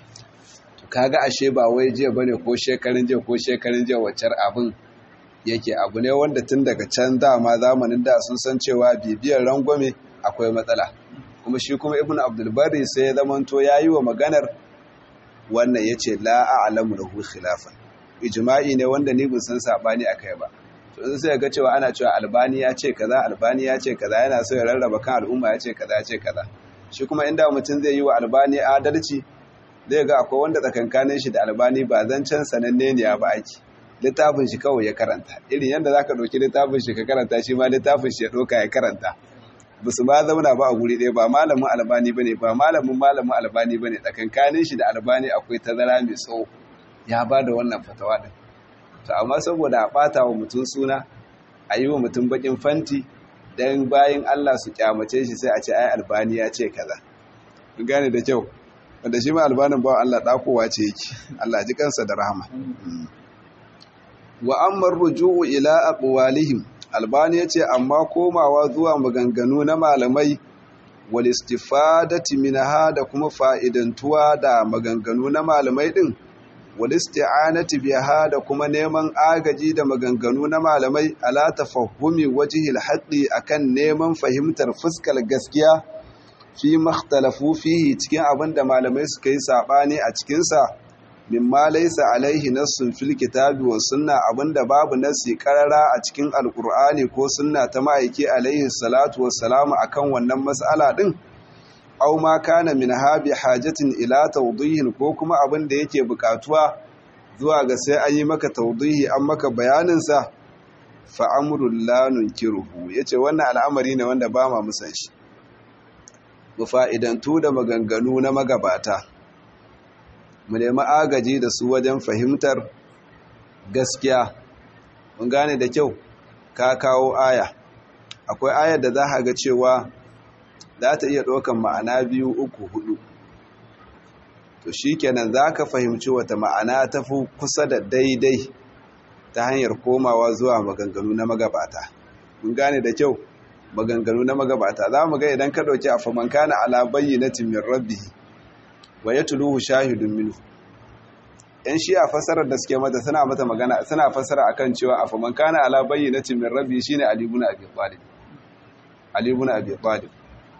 to kaga ashe ba wai jiya bane ko shekarun jiya ko shekarun jiya waccar abin yake abu ne wanda tun daga can dama zamanin da sun san cewa bibiyar rangwame akwai matsala kuma shi kuma ibn abdulbari sai ya zamanto ya yi wa maganar wannan ya ce la'a'alamu da hu khilafan ijma'i ne wanda ni bin san saɓani a kai ba to in sai ga cewa ana cewa albani ya ce kaza albani ya ce kaza yana so ya rarraba kan al'umma ya ce kaza ya ce kaza shi kuma inda mutum zai yi wa albani adalci zai ga akwai wanda tsakankanin shi da albani ba zancen sananne ne ya ba aiki littafin shi kawai ya karanta irin yadda za ka ɗauki littafin shi ka karanta shi ma littafin shi ya ɗauka ya karanta ba su ma zauna ba a guri ɗaya ba malamin albani ba ne ba malamin malamin albani ba ne tsakankanin shi da albani akwai tazara mai tsawo ya ba da wannan fatawa ɗin to amma saboda a ɓata wa mutum suna a yi wa mutum baƙin fanti don bayan allah su kyamace shi sai a ce ai albani ya ce kaza kun gane da kyau wanda shi ma albanin bawa allah ɗakowa ce yake allah ji kansa da rahama wa amma ruju'u ila aqwalihim albani yace amma komawa zuwa maganganu na malamai wal istifadati minha da kuma fa'idantuwa da maganganu na malamai din wal isti'anati biha da kuma neman agaji da maganganu na malamai ala tafahumi wajhil haqqi akan neman fahimtar fuskar gaskiya fi makhtalafu fihi cikin abinda malamai suka yi sabani a cikin sa mimma laysa alaihi nassun fil kitabi wa sunna abinda babu nassi karara a cikin alqur'ani ko sunna ta ma'aiki alaihi salatu wassalamu akan wannan mas'ala din aw ma kana min habi hajatin ila tawdihin ko kuma abinda yake bukatuwa zuwa ga sai an yi maka tawdihi an maka bayanin sa fa amrul la nunkiruhu yace wannan al'amari ne wanda ba ma musan shi mu fa'idantu da maganganu na magabata mu nemi agaji da su wajen fahimtar gaskiya mun gane da kyau ka kawo aya akwai ayar da za a ga cewa za ta iya ɗaukan ma'ana biyu uku hudu to shi kenan za ka fahimci wata ma'ana ta fi kusa da daidai ta hanyar komawa zuwa maganganu na magabata mun gane da kyau maganganu na magabata za mu ga idan ka ɗauki a famankana ala bayyanatin min rabbihi wa ya tuluhu shahidun minhu yan shi a fasarar da suke mata suna mata magana suna fasara akan cewa a faman kana ala bayyinatin min rabbi shine ali ibn abi talib ali ibn abi talib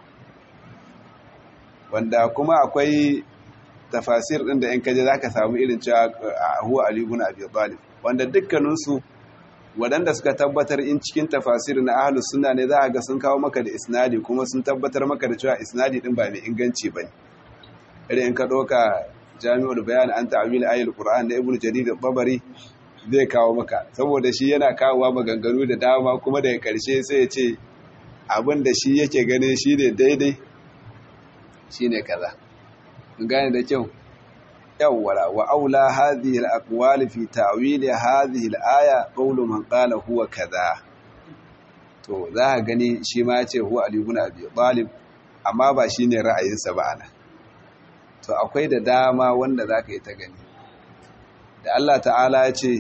wanda kuma akwai tafasir din da in kaje zaka samu irin cewa huwa ali ibn abi talib wanda dukkanin su wadanda suka tabbatar in cikin tafasir na ahlus sunna ne za ga sun kawo maka da isnadi kuma sun tabbatar maka da cewa isnadi din ba mai inganci bane irin in ka ɗauka jami'ul bayan an ta'amil ayil qur'an da ibnu jarir babari zai kawo maka saboda shi yana kawowa maganganu da dama kuma daga karshe sai ya ce abin da shi yake ganin shi ne daidai shi ne kaza gane da kyau yawwala wa aula hadhihi al-aqwal fi ta'wil hadhihi al-aya qawlu man qala huwa kaza to za ka gani shi ma ya ce huwa ali ibn abi talib amma ba shine ra'ayinsa ba ana to akwai da dama wanda za ka yi ta gani da Allah ta'ala ya ce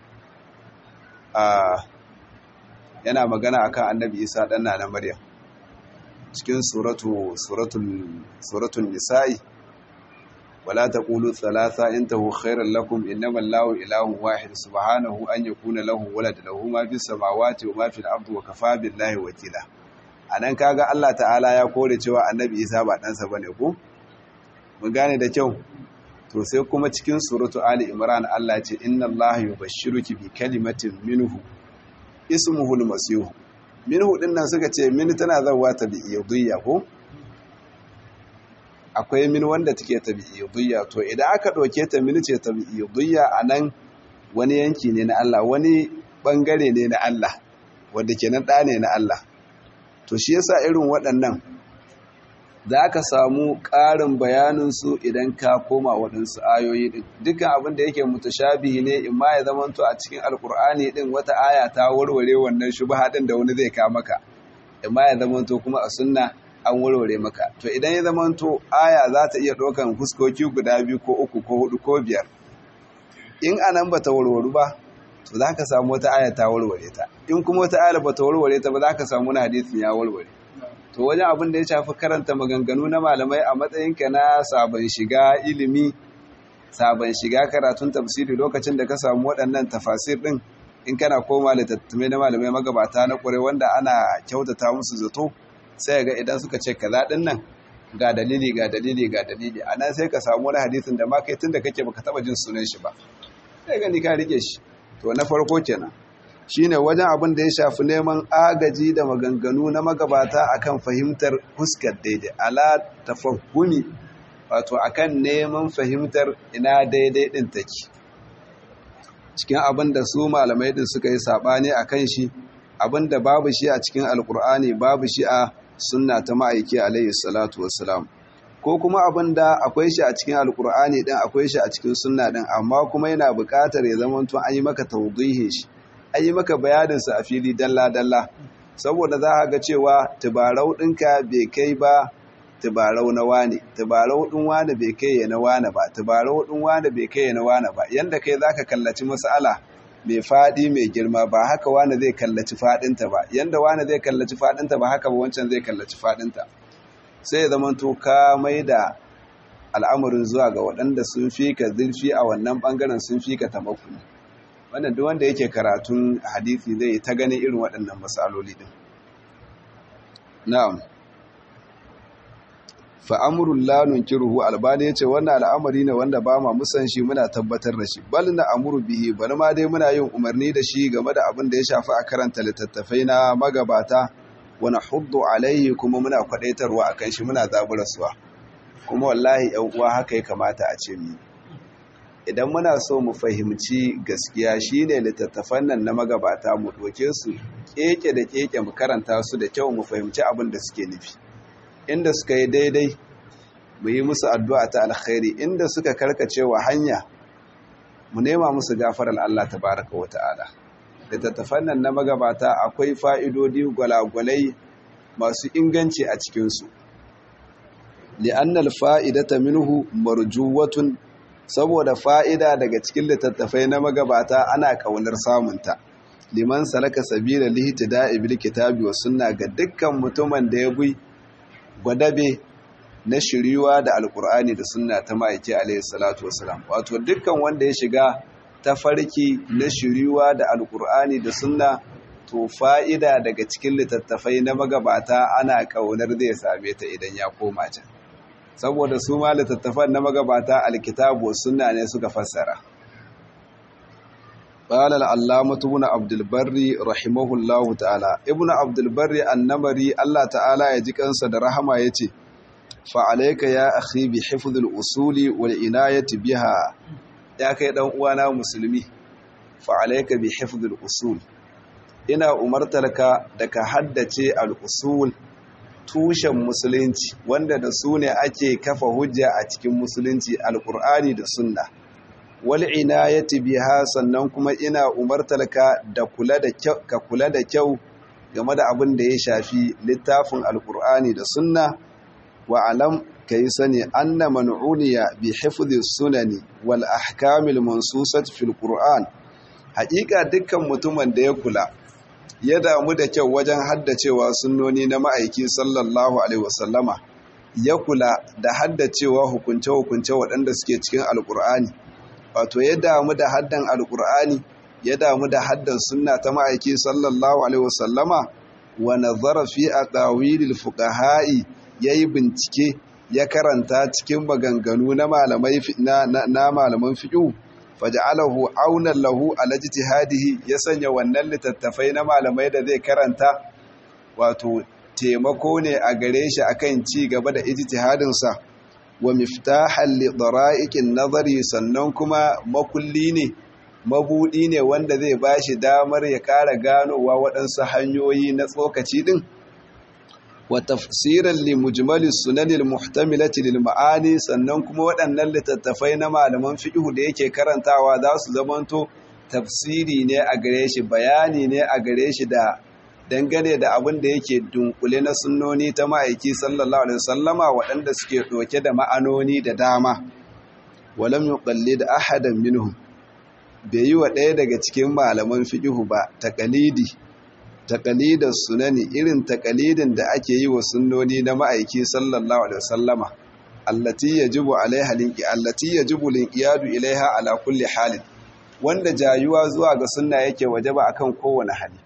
yana magana akan annabi isa ɗanna na maryam cikin suratun nisa'i wala taqulu thalatha intahu khairan lakum innamal lahu ilahun wahid subhanahu an yakuna lahu walad lahu ma fis samawati wa ma fil ardi wa kafa billahi wakila anan kaga Allah ta'ala ya kore cewa annabi Isa ba dan sa bane ko mun gane da kyau to sai kuma cikin suratu ali imran Allah ya ce inna allaha yubashshiruki bi kalimatin minhu ismuhu al-masih minhu din nan suka ce min tana zawa ta bi iyadiyya ko akwai min wanda take ta bi iyadiyya to idan aka dauke ta min ce ta bi iyadiyya anan wani yanki ne na Allah wani bangare ne na Allah wanda kenan da ne na Allah to shi yasa irin waɗannan za ka samu ƙarin bayaninsu idan ka koma waɗansu ayoyi ɗin dukkan abin da yake mutashabihi ne in ma ya zamanto a cikin alkur'ani ɗin wata aya ta warware wannan shubha ɗin da wani zai ka maka in ma ya zamanto kuma a sunna an warware maka to idan ya zamanto aya za ta iya ɗaukan fuskoki guda biyu ko uku ko hudu ko biyar in anan ba ta warwaru ba to za ka samu wata aya ta warware ta in kuma wata aya ba ta warware ta ba za ka samu wani hadisin ya warware to wajen abin da ya shafi karanta maganganu na malamai a matsayinka na sabon shiga ilimi sabon shiga karatun tafsiri lokacin da ka samu waɗannan tafasir ɗin in kana koma littattafai na malamai magabata na ƙure wanda ana kyautata musu zato sai ga idan suka ce kaza ɗin nan ga dalili ga dalili ga dalili a nan sai ka samu wani hadisin da ma kai tun da kake baka taɓa jin sunan shi ba sai gani ka rike shi to na farko kenan shine wajen abin da ya shafi neman agaji da maganganu na magabata akan fahimtar huskar daidai ala tafahumi wato akan neman fahimtar ina daidai din take cikin abin da su malamai din suka yi sabani akan shi abin da babu shi a cikin alkur'ani babu shi a sunna ta ma'aiki alayhi salatu wassalam ko kuma abin da akwai shi a cikin alkur'ani din akwai shi a cikin sunna din amma kuma yana buƙatar ya zama tun an yi maka tawdihi shi an yi maka bayaninsa a fili dalla-dalla saboda za a ga cewa tubarau ɗinka bai kai ba tubarau na wane tubarau ɗin wane bai kai ya na wane ba tubarau ɗin wane bai kai ya na wane ba yanda kai za ka kallaci mas'ala mai faɗi mai girma ba haka wane zai kallaci faɗinta ba yanda wane zai kallaci faɗinta ba haka ba wancan zai kallaci faɗinta sai ya zama to ka mai da al'amarin zuwa ga waɗanda sun fi ka zurfi a wannan ɓangaren sun fi ka tamakuni wannan duk wanda yake karatun hadisi zai ta ganin irin waɗannan matsaloli din na'am fa amrul la nunkiruhu albani yace wannan al'amari ne wanda ba ma musan shi muna tabbatar da shi bal na amuru bihi bal ma dai muna yin umarni da shi game da abin da ya shafi a karanta littattafai na magabata wa nahuddu alaihi kuma muna kwadaitarwa akan shi muna zaburarsuwa kuma wallahi yan uwa haka ya kamata a ce mu idan muna so mu fahimci gaskiya shine littattafan nan na magabata mu doke su keke da keke mu karanta su da kyau mu fahimci abin da suke nufi inda suka yi daidai mu yi musu addu'a ta alkhairi inda suka karkace wa hanya mu nema musu gafarar Allah tabaraka wa ta'ala littattafan nan na magabata akwai fa'idodi gwalagwalai masu inganci a cikinsu li'annal fa'idata minhu marjuwatun saboda fa'ida daga cikin littattafai na magabata ana ƙaunar samunta liman salaka sabila lihtida'i bil kitabi wa sunna ga dukkan mutumin da ya bi gwadabe na shiriwa da alkur'ani da sunna ta ma'aiki alayhi salatu wasalam wato dukkan wanda ya shiga tafarki na shiriwa da alkur'ani da sunna to fa'ida daga cikin littattafai na magabata ana ƙaunar zai same ta idan ya koma can saboda su ma littattafan na magabata alkitabu sunna ne suka fassara قال العلامة ابن عبد البر رحمه الله تعالى ابن عبد البر النمري الله تعالى يجيك أنسى درهما يتي فعليك يا أخي بحفظ الأصول والعناية بها يا كي دان uwana musulmi فعليك بحفظ الأصول ina umartarka da ka haddace al-usul tushen musulunci wanda da su ne ake kafa hujja a cikin musulunci al-qur'ani da sunna wal inayati biha sannan kuma ina umartarka da kula da kyau ka kula da kyau game da abin da ya shafi littafin alqur'ani da sunna wa alam kai sani anna man'uniya bi hifdhi sunani wal ahkamil mansusat fil qur'an haƙiƙa dukkan mutumin da ya kula ya damu da kyau wajen haddacewa sunnoni na ma'aiki sallallahu alaihi wasallama ya kula da haddacewa hukunce-hukunce waɗanda suke cikin alkur'ani wato ya damu da haddan alkur'ani ya damu da haddan sunna ta ma'aiki sallallahu alaihi wasallama wa nazara fi aqawilil fuqaha'i yayi bincike ya karanta cikin maganganu na malamai na, na malaman fiqh faj'alahu aunan lahu ala ijtihadihi ya sanya wannan littattafai na malamai da zai karanta wato taimako ne a gare shi akan ci gaba da ijtihadin sa wa miftahan li dara'iqin nazari sannan kuma makulli ne mabudi ne wanda zai bashi damar ya kara ganowa waɗansu hanyoyi na tsokaci din wa tafsiran li mujmalis sunanil muhtamilati lil ma'ani sannan kuma waɗannan littattafai na malaman fiqh da yake karantawa za su zamanto tafsiri ne a gare shi bayani ne a gare shi da dangane da abin da yake dunkule na sunnoni ta ma'aiki sallallahu alaihi wasallama waɗanda suke ɗauke da ma'anoni da dama walam yuqallid ahadan minhum bai yi wa ɗaya daga cikin malaman fiqh ba taqalidi taƙalidar sunani irin taƙalidin da ake yi wa sunnoni na ma'aiki sallallahu alaihi wasallama allati yajibu alaiha linqi allati yajibu linqiyadu ilaiha ala kulli halin wanda jayuwa zuwa ga sunna yake wajaba akan kowane hali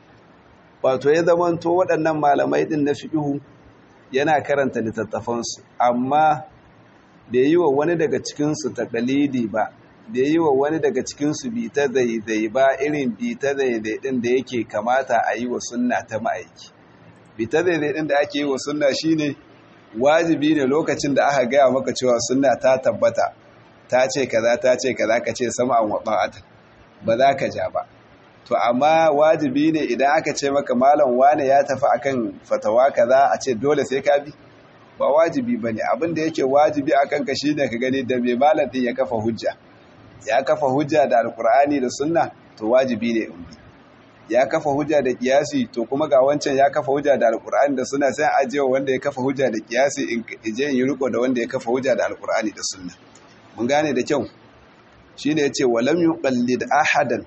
wato ya zamanto waɗannan malamai din na fiqhu yana karanta littattafansu amma bai yi wa wani daga cikin su taƙalidi ba da yi wa wani daga cikinsu bi ta zaizai ba irin bi ta zaizai ɗin da yake kamata a yi wa sunna ta ma'aiki bi ta zaizai ɗin da ake yi wa sunna shine wajibi ne lokacin da aka gaya maka cewa sunna ta tabbata ta ce kaza ta ce kaza ka ce sama an waɓa'ata ba za ka ja ba to amma wajibi ne idan aka ce maka malam wane ya tafi akan fatawa kaza a ce dole sai ka bi ba wajibi bane abin da yake wajibi akan ka shine ka gani da mai malam din ya kafa hujja ya kafa hujja da alkur'ani da sunna to wajibi ne in bi ya kafa hujja da kiyasi to kuma ga wancan ya kafa hujja da alkur'ani da sunna sai ajewa wanda ya kafa hujja da kiyasi in je in yi riko da wanda ya kafa hujja da alkur'ani da sunna mun gane da kyau shine yace walam yuqallid ahadan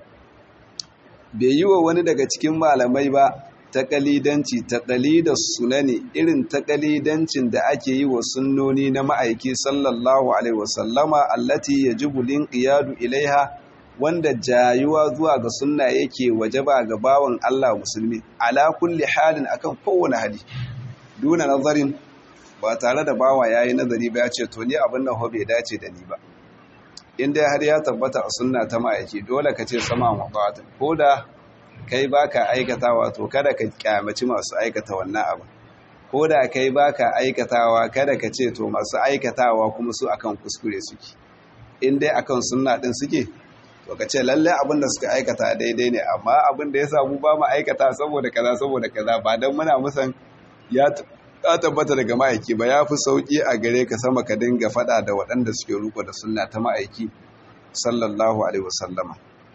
bai yi wa wani daga cikin malamai ba taƙalidanci taƙalidar sunani irin taƙalidancin da ake yi wa sunnoni na ma'aiki sallallahu alaihi wasallama allati yajibu linqiyadu ilaiha wanda jayuwa zuwa ga sunna yake wajaba ga bawan Allah musulmi ala kulli halin akan kowane hali duna nazarin ba tare da bawa yayi nazari ba ya ce to ni abin nan bai dace da ni ba in dai har ya tabbata a sunna ta ma'aiki dole ka ce sama wa ko da kai baka aikatawa to kada ka kyamaci masu aikata wannan abu ko da kai baka aikatawa kada ka ce to masu aikatawa kuma su akan kuskure suke in dai akan sunna din suke to ka ce lalle abin da suka aikata daidai ne amma abin da ya samu ba mu aikata saboda kaza saboda kaza ba dan muna musan ya tabbata daga ma'aiki ba ya fi sauki a gare ka sama ka dinga fada da waɗanda suke ruko da sunna ta ma'aiki sallallahu alaihi wasallama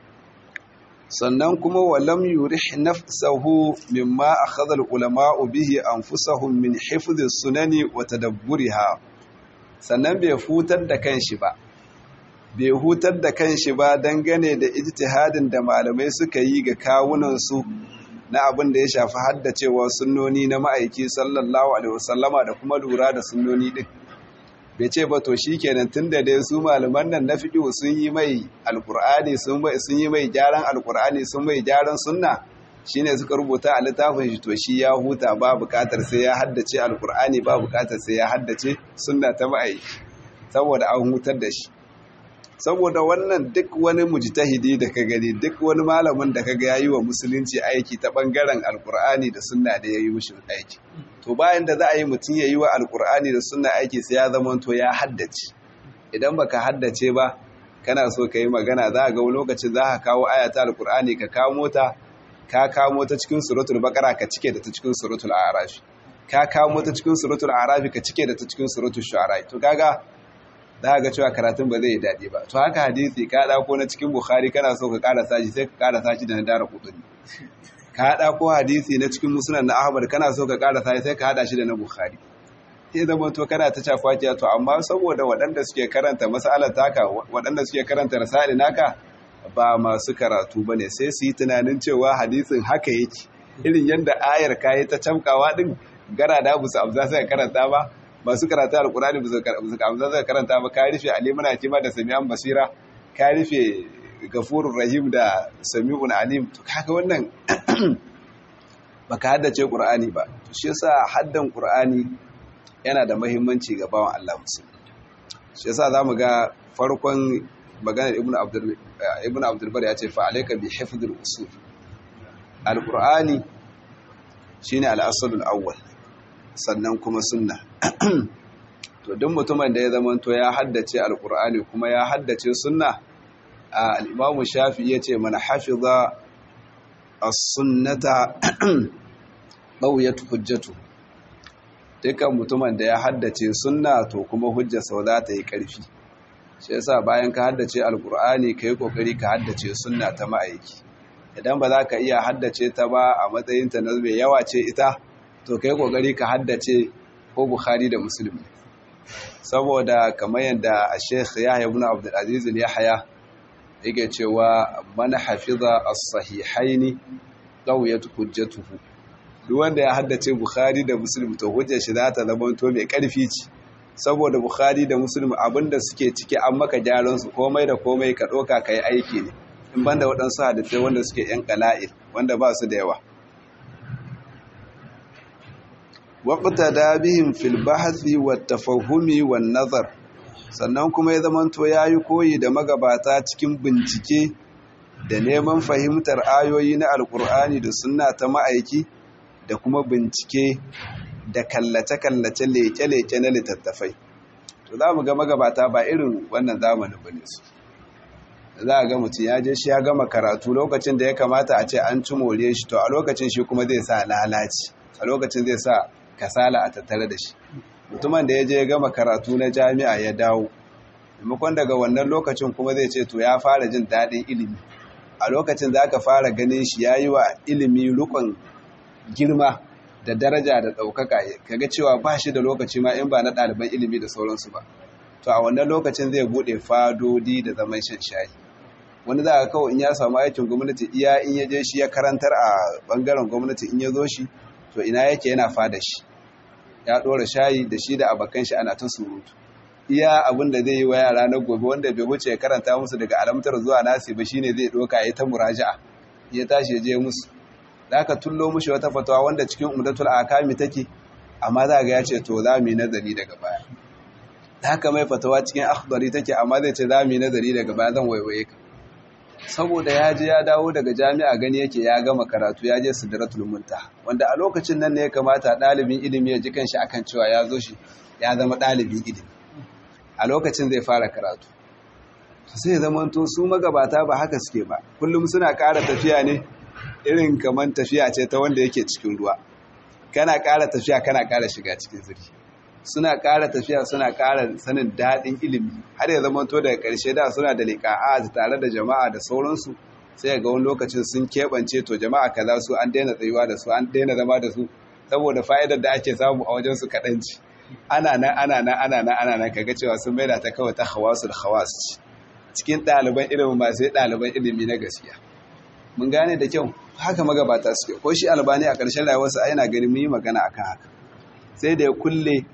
sannan kuma walam yurih nafsahu mimma akhadha al-ulama'u bihi anfusahum min hifdhi sunani wa tadabburiha sannan bai hutar da kanshi ba bai hutar da kanshi ba dangane da ijtihadin da malamai suka yi ga kawunan su na abin da ya shafi haddacewa sunnoni na ma'aiki sallallahu alaihi wasallama da kuma lura da sunnoni din bai ce ba to shikenan tunda dai su malaman nan na fiqh sun yi mai alqur'ani sun mai sun yi mai gyaran alqur'ani sun mai gyaran sunna shine suka rubuta a littafin shi to shi ya huta ba bukatar sai ya haddace alqur'ani ba bukatar sai ya haddace sunna ta mai saboda an hutar da shi saboda wannan duk wani mujtahidi da ka gani duk wani malamin da kaga yayi wa musulunci aiki ta bangaren alqur'ani da sunna da yayi mushi aiki to bayan da za a yi mutum ya yi wa alkur'ani da suna aiki sai ya zama to ya haddace idan baka haddace ba kana so ka yi magana za a ga lokacin za ka kawo ayata alkur'ani ka kawo ta ka kawo ta cikin suratul baqara ka cike da ta cikin suratul a'raf ka kawo ta cikin suratul a'raf ka cike da ta cikin suratul shu'ara to kaga za ga cewa karatun ba zai yi daɗi ba to haka hadisi ka ɗauko na cikin bukhari kana so ka ƙara sashi sai ka ƙara sashi da na dara kudin ka haɗa ko hadisi na cikin musulun na ahmad kana so ka ƙara sai sai ka haɗa shi da na bukhari sai zama to kana ta cafa kiya to amma saboda waɗanda suke karanta masalar taka waɗanda suke karanta rasali naka ba masu karatu ba ne sai su yi tunanin cewa hadisin haka yake irin yadda ayar kayi ta camkawa ɗin gara da busu abu za su karanta ba masu karanta alkurani ba su kamsa zai karanta ba ka rufe alimuna kima da sami'an basira ka rufe gafurur rahim da sami'un alim to kaga wannan baka haddace qur'ani ba to shi yasa haddan qur'ani yana da muhimmanci ga bawan Allah musulmi shi yasa zamu ga farkon maganar ibnu abdul ibnu abdul bar ya ce fa alayka bi hifdhil usul alqur'ani shine al-aslul awwal sannan kuma sunna to duk mutumin da ya zamanto ya haddace alqur'ani kuma ya haddace sunna al-imam shafi yace man hafiza as-sunnata qawiyat hujjatu dukkan mutumin da ya haddace sunna to kuma hujjarsa za ta yi ƙarfi shi yasa bayan ka haddace alqur'ani kai kokari ka haddace sunna ta ma'aiki idan ba za ka iya haddace ta ba a matsayinta na mai yawa ce ita to kai kokari ka haddace ko bukhari da muslim saboda kamar yadda a sheikh yahya ibn abdul aziz yahya yake cewa man hafiza as-sahihaini qawiyat hujjatuhu duk wanda ya haddace bukhari da muslim to hujjar shi za ta zama to mai karfi ce saboda bukhari da muslim abinda suke ciki an maka gyaran su komai da komai ka doka kai aiki ne in banda waɗansu hadisai wanda suke yan qala'il wanda ba su da yawa waqta dabihim fil bahthi wat tafahumi wan nazar sannan kuma ya zamanto yayi koyi da magabata cikin bincike da neman fahimtar ayoyi na alkur'ani da sunna ta ma'aiki da kuma bincike da kallace-kallace leke-leke na littattafai to za mu ga magabata ba irin wannan zamanin ba ne su za a ga mutum ya je shi ya gama karatu lokacin da ya kamata a ce an ci more shi to a lokacin shi kuma zai sa lalaci a lokacin zai sa kasala a tattare da shi mutumin da ya je ya gama karatu na jami'a ya dawo maimakon daga wannan lokacin kuma zai ce to ya fara jin daɗin ilimi a lokacin za ka fara ganin shi ya yi wa ilimi rukun girma da daraja da ɗaukaka kaga cewa ba shi da lokaci ma in ba na ɗaliban ilimi da sauransu ba to a wannan lokacin zai buɗe fadodi da zaman shan shayi wani za a kawai in ya samu aikin gwamnati iya in ya je shi ya karantar a ɓangaren gwamnati in ya zo shi to ina yake yana fada shi ya ɗora shayi da shi da abokan shi ana ta surutu iya abin da zai yi wa yara na gobe wanda bai wuce ya karanta musu daga alamtar zuwa nasi ba shine zai doka ya ta muraja'a ya tashi ya je musu da aka tullo mushi wata fatawa wanda cikin umdatul akami take amma za ga ya ce to za mu yi nazari daga baya da haka mai fatawa cikin akhdari take amma zai ce za mu yi nazari daga baya zan waiwaye ka saboda ya je ya dawo daga jami'a gani yake ya gama karatu ya je sidratul muntaha wanda a lokacin nan ne ya kamata ɗalibin ilimi ya ji kanshi akan cewa ya zo shi ya zama ɗalibin ilimi a lokacin zai fara karatu sai zamanto su magabata ba haka suke ba kullum suna ƙara tafiya ne irin kamar tafiya ce ta wanda yake cikin ruwa kana ƙara tafiya kana ƙara shiga cikin zuri suna ƙara tafiya suna ƙara sanin daɗin ilimi har ya zamanto daga ƙarshe da suna da liƙa'a tare da jama'a da sauransu sai ga wani lokacin sun keɓance to jama'a kaza su an daina tsayuwa da su an daina zama da su saboda fa'idar da ake samu a wajen su kaɗanci ana nan ana nan ana nan ana nan kaga cewa sun maida ta kawai ta hawasul hawas cikin ɗaliban ilimin ba sai ɗaliban ilimi na gaskiya mun gane da kyau haka magabata suke ko shi albani a ƙarshen rayuwarsa yana ganin mun yi magana akan haka sai da ya kulle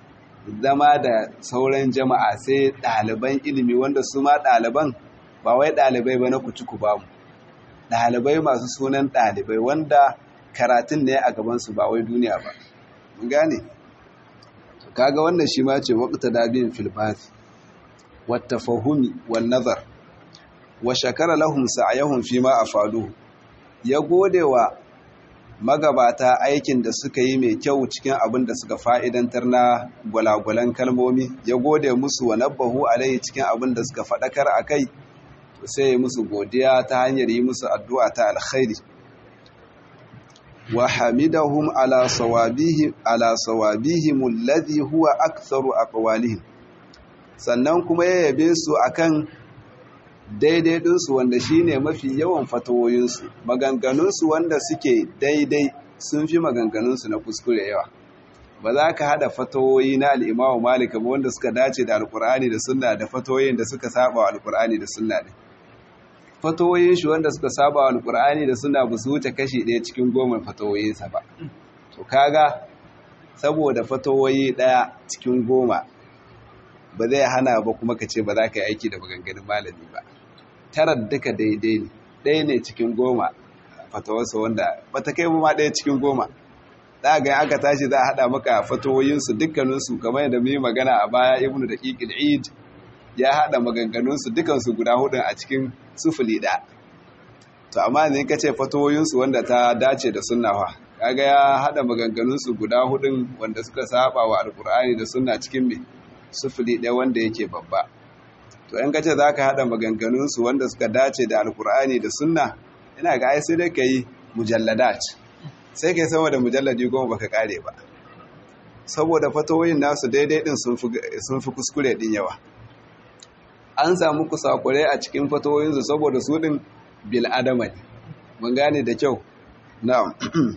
zama da sauran jama'a sai ɗaliban ilimi wanda su ma ɗaliban ba wai ɗalibai ba na kuci ba mu ɗalibai masu sunan ɗalibai wanda karatun ne a gabansu ba wai duniya ba mun gane kaga wannan shi ma ce waqta dabin fil bath wat tafahumi wan nazar wa shakara lahum sa'yahum fi ma afaluhu ya godewa magabata aikin da suka yi mai kyau cikin abin da suka fa'idantar na gwalagwalan kalmomi ya gode musu wa nabbahu alai cikin abin da suka faɗakar a kai to sai ya musu godiya ta hanyar yi musu addu'a ta alkhairi wa hamidahum ala sawabihim ala sawabihim alladhi huwa aktharu aqwalihim sannan kuma ya yabe su akan daidai ɗinsu wanda shine mafi yawan fatawoyinsu maganganunsu wanda suke daidai sun fi maganganunsu na kuskure yawa ba za ka hada fatawoyi na al'imamu malika ba wanda suka dace da alkur'ani da sunna da fatawoyin da suka saba wa alkur'ani da sunna ne fatawoyin shi wanda suka saba wa alkur'ani da sunna ba su wuce kashi ɗaya cikin goma fatawoyinsa ba to kaga saboda fatawoyi ɗaya cikin goma ba zai hana ba kuma ka ce ba za ka yi aiki da maganganun malami ba tarar duka daidai ne ɗaya ne cikin goma fatawarsa wanda ba ta kai ma ɗaya cikin goma za ga aka tashi za a haɗa maka fatawoyinsu dukkaninsu kamar yadda mu yi magana a baya ibnu da ƙiƙil eid ya haɗa maganganunsu dukansu guda hudun a cikin sufuli ɗaya to amma ne ka ce fatawoyinsu wanda ta dace da sunnawa kaga ya haɗa maganganunsu guda hudun wanda suka saba wa alkur'ani da sunna cikin me sufuli ɗaya wanda yake babba to in ka ce za ka haɗa maganganunsu wanda suka dace da alkur'ani da sunna ina ga ai sai dai ka yi mujalladat sai ka yi sama da mujalladi goma baka kare ba saboda fatawoyin nasu daidai din sun fi kuskure din yawa an samu kusakure a cikin fatawoyinsu saboda su din bil adama ne mun gane da kyau na'am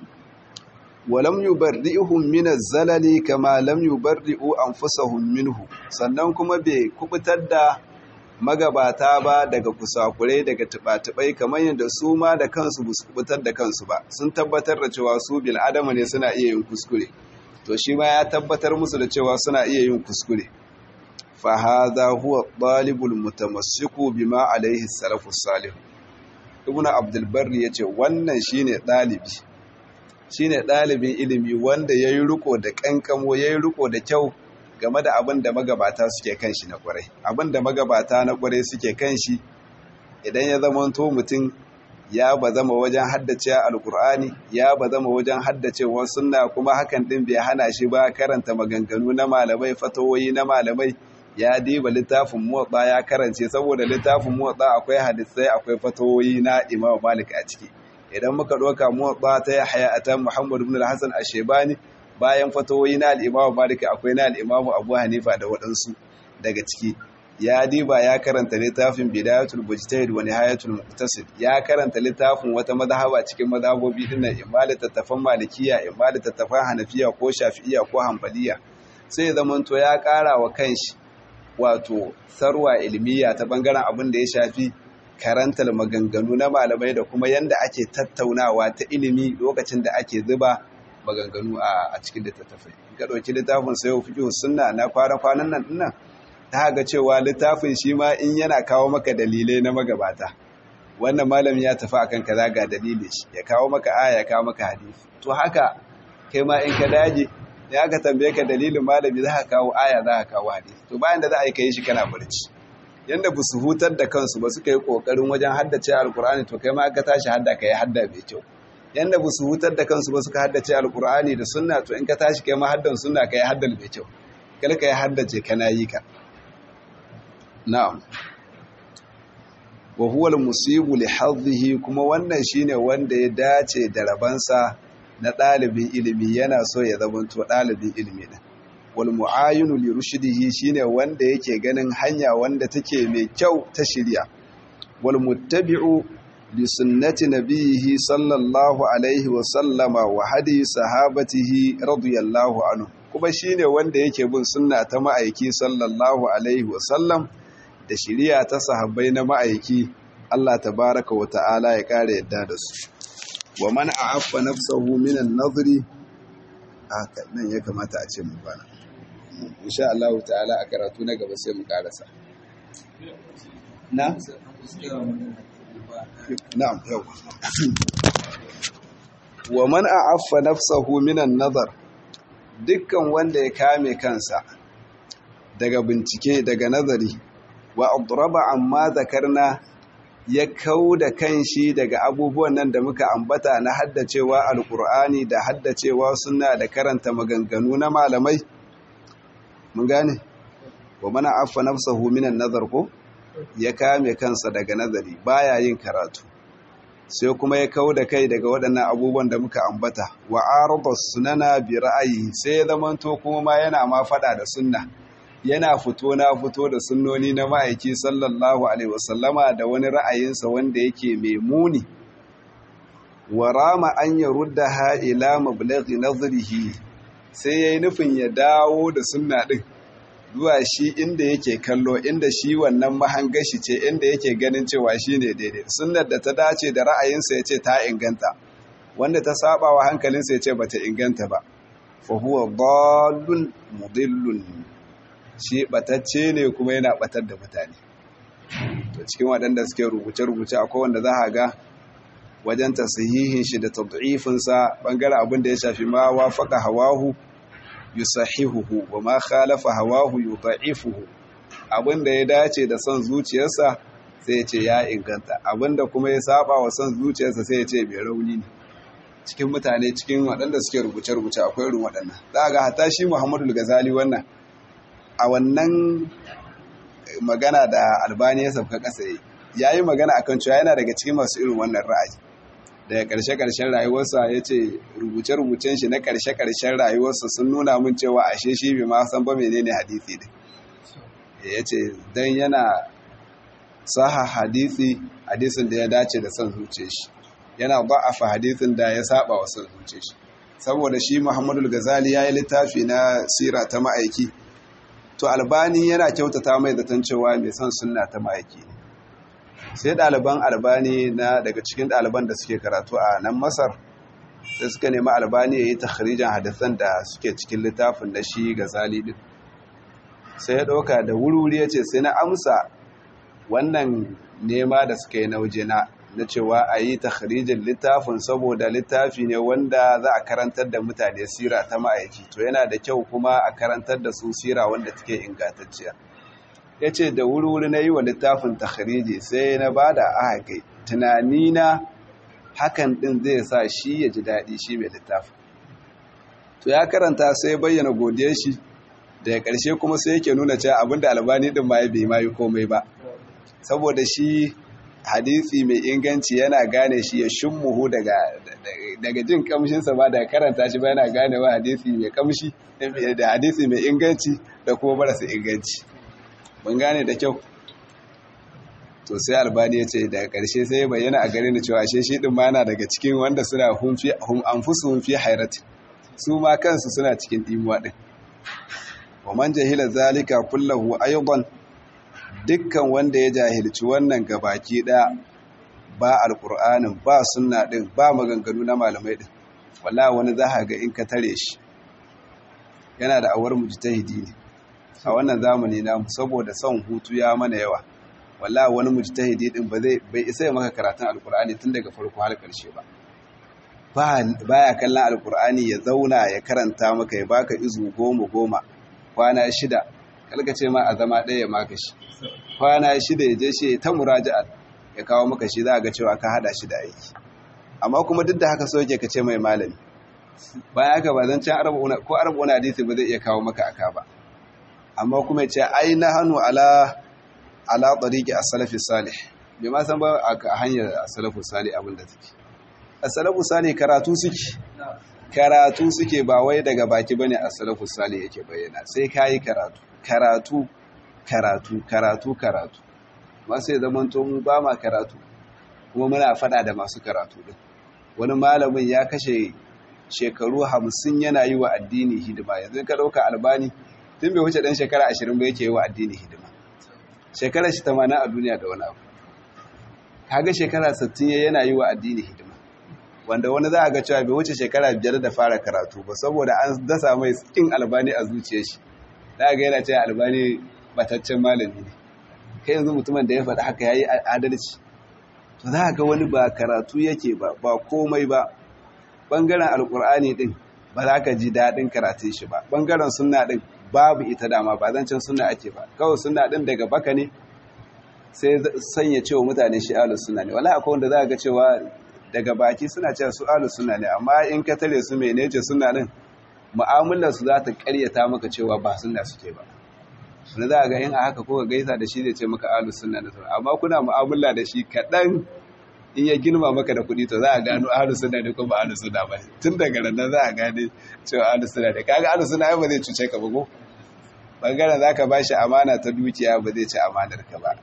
walam yubarri'uhum min az-zalali kama lam yubarri'u anfusahum minhu sannan kuma bai kubutar da magabata ba daga kusakurai daga tubatubai kamar yadda su ma da kansu ba su kubutar da kansu ba sun tabbatar da cewa su bil adama ne suna iya yin kuskure to shi ma ya tabbatar musu da cewa suna iya yin kuskure fa hadha huwa talibul mutamassiku bima alaihi salafus salih ibnu abdul barri yace wannan shine dalibi shine dalibin ilimi wanda yayi riko da kankamo yayi riko da kyau game da abin da magabata suke kan shi na kwarai abin da magabata na kwarai suke kan shi idan ya zamanto mutum ya ba zama wajen haddace alkur'ani ya ba zama wajen haddacewa sunna kuma hakan din bai hana shi ba karanta maganganu na malamai fatawoyi na malamai ya diba littafin motsa ya karance saboda littafin motsa akwai hadisai akwai fatawoyi na imam malik a ciki idan muka ɗauka motsa ta yahya atan muhammad ibn al-hasan ash-shaybani bayan fatawoyi na al'imamu malika akwai na al'imamu abu hanifa da waɗansu daga ciki ya diba ya karanta littafin bidayatul bujtahid wa nihayatul muqtasid ya karanta littafin wata mazhaba cikin mazhabobi din nan imma littattafan malikiya imma littattafan hanafiya ko shafi'iya ko hanbaliya sai zamanto ya ƙara wa kanshi wato sarwa ilmiya ta bangaren abin da ya shafi karantar maganganu na malamai da kuma yanda ake tattaunawa ta ilimi lokacin da ake zuba maganganu a cikin littattafai ga ɗauki littafin sayo fiƙi sunna na kwana-kwanan nan dinnan ta ga cewa littafin shi ma in yana kawo maka dalilai na magabata wannan malami ya tafi akan kaza ga dalilin shi ya kawo maka aya ya kawo maka hadisi to haka kai ma in ka daje ya aka tambaye ka dalilin malami za ka kawo aya za ka kawo hadisi to bayan da za a yi kai shi kana barci yanda ba su hutar da kansu ba suka yi kokarin wajen haddace alkur'ani to kai ma aka tashi hadda ka yi hadda mai kyau yanda ba su hutar da kansu ba suka haddace alkur'ani da sunna to in ka tashi kai ma haddan sunna ka yi haddal mai kyau kar ka yi haddace kana yi ka na'am wa huwa al-musibu li hadhihi kuma wannan shine wanda ya dace da rabansa na dalibin ilimi yana so ya zamanto dalibin ilimi din wal mu'ayinu li rushdihi shine wanda yake ganin hanya wanda take mai kyau ta shirya wal muttabi'u li sunnati nabiyhi sallallahu alaihi wa sallama wa hadi sahabatihi radiyallahu anhu kuma shine wanda yake bin sunna ta ma'aiki sallallahu alaihi wa sallam da shiriya ta sahabbai na ma'aiki Allah tabaraka wa ta'ala ya kare yadda da su wa man a'affa nafsahu min an-nadri haka nan ya kamata a ce mu bana insha Allah ta'ala a karatu na gaba sai mu karasa na na'am yau wa man a'affa nafsahu min an-nadar dukkan wanda ya kame kansa daga bincike daga nazari wa adraba amma zakarna ya kau da kanshi daga abubuwan nan da muka ambata na haddacewa alkur'ani da haddacewa suna da karanta maganganu na malamai mun gane wa mana affa nafsahu minan nazar ko ya kame kansa daga nazari baya yin karatu sai kuma ya kau da kai daga waɗannan abubuwan da muka ambata wa arada sunana bi ra'ayi sai ya zamanto kuma ma yana ma fada da sunna yana fito na fito da sunnoni na ma'aiki sallallahu alaihi wasallama da wani ra'ayinsa wanda yake mai muni wa rama an ya rudda ha ila mablaghi nazrihi sai yayi nufin ya dawo da sunna din zuwa shi inda yake kallo inda shi wannan mahangashi ce inda yake ganin cewa shine daidai sunnar da ta dace da ra'ayinsa yace ta inganta wanda ta saba wa hankalinsa yace bata inganta ba fa huwa dallun mudillun shi batacce ne kuma yana batar da mutane to cikin waɗanda suke rubuce-rubuce akwai wanda za a ga wajen tasihihin shi da tad'ifinsa bangaren abin da ya shafi ma wafaka hawahu yusahihuhu wa ma khalafa hawahu yudha'ifuhu abin da ya dace da son zuciyarsa sai ya ce ya inganta abin da kuma ya saba wa son zuciyarsa sai ya ce mai rauni ne cikin mutane cikin waɗanda suke rubuce-rubuce akwai irin waɗannan za ga hata shi Muhammadu Ghazali wannan a wannan magana da albani ya sauka ƙasa ya yi magana akan cewa yana daga cikin masu irin wannan ra'ayi daga ƙarshe-ƙarshen rayuwarsa ya ce rubuce-rubucen shi na ƙarshe-ƙarshen rayuwarsa sun nuna mun cewa ashe shi bai ma san ba menene hadisi ne ya ce don yana saha hadisi hadisin da ya dace da son zuce shi yana ba'afa hadisin da ya saba wa son zuce shi saboda shi muhammadu gazali ya yi littafi na sira ta ma'aiki to albani yana kyautata mai zaton cewa mai son sunna ta ma'aiki ne sai ɗaliban albani na daga cikin ɗaliban da suke karatu a nan masar da suka nemi albani ya yi takharijan hadisan da suke cikin littafin da shi gazali din sai ya ɗauka da wuri ya ce sai na amsa wannan nema da suka yi na wajena na cewa a yi takharijin littafin saboda littafi ne wanda za a karantar da mutane sira ta ma'aiki to yana da kyau kuma a karantar da su sira wanda take ingantacciya ya ce da wuri-wuri na yi wa littafin takhariji sai na ba da aka tunanina hakan ɗin zai sa shi ya ji daɗi shi mai littafin to ya karanta sai bayyana godiyar shi daga ƙarshe kuma sai yake nuna cewa abinda albani ɗin ma ya bai ma yi komai ba saboda shi hadisi mai inganci yana gane shi ya shimmuhu daga daga jin kamshinsa ba daga karanta shi ba yana gane wa hadisi mai kamshi da hadisi mai inganci da kuma marasa inganci mun gane da kyau to sai albani ya ce daga ƙarshe sai ya bayyana a gare ni cewa shi shi din ma yana daga cikin wanda suna hum anfusuhum fi hairati su ma kansu suna cikin dimuwa din wa man jahila zalika kullahu aydan dukkan wanda ya jahilci wannan gabaki ɗaya ba alƙur'anin ba sunna ɗin ba maganganu na malamai ɗin walla wani za ga in ka tare shi yana da awar mujtahidi ne a wannan zamani namu saboda son hutu ya mana yawa walla wani mujtahidi ɗin ba zai bai isa ya maka karatun alƙur'ani tun daga farko har ƙarshe ba baya kallon alƙur'ani ya zauna ya karanta maka ya baka izu goma goma kwana shida kalka ce ma a zama ɗaya ya maka shi kwana shida ya je shi ta muraja'a ya kawo maka shi za a ga cewa ka hada shi da aiki amma kuma duk da haka so yake ka ce mai malami bayan haka ba zan can arba'una ko arba'una hadisi ba zai iya kawo maka aka ba amma kuma ya ce ai na hannu ala ala tariqi as-salafi salih bai ma san ba a hanyar as-salafu salih abin da take as-salafu salih karatu suke karatu suke ba wai daga baki bane as-salafu salih yake bayyana sai kai karatu karatu karatu karatu karatu masu ya zama mu ba ma karatu kuma muna fada da masu karatu din wani malamin ya kashe shekaru hamsin yana yi wa addini hidima yanzu ka ɗauka albani tun bai wuce ɗan shekara ashirin ba yake yi wa addini hidima shekara shi tamanin a duniya da wani abu kaga shekara sittin yana yi wa addini hidima wanda wani za a ga cewa bai wuce shekara biyar da fara karatu ba saboda an dasa mai kin albani a zuciyar shi za ga yana cewa albani bataccen malami ne kai yanzu mutumin da ya faɗi haka ya yi adalci to za ga wani ba karatu yake ba ba komai ba ɓangaren alƙur'ani ɗin ba za ka ji daɗin karatun shi ba ɓangaren suna ɗin babu ita dama ba zancen suna ake ba kawai suna ɗin daga baka ne sai sanya cewa mutane shi alu suna ne wala akwai wanda za ga cewa daga baki suna cewa su alu suna ne amma in ka tare su mai nece suna ɗin mu'amalar su za ta ƙaryata maka cewa ba suna suke ba wani za a ga in a haka ko gaisa da shi zai ce maka alu sunna da sauran amma kuna mu'amala da shi kaɗan in ya girma maka da kuɗi to za a gano alu sunna ne ko ba alu sunna ba tun daga nan za a gane cewa alu sunna ne kaga alu sunna ba zai cuce ka ba ko bangaren za ka ba shi amana ta dukiya ba zai ci amanar ka ba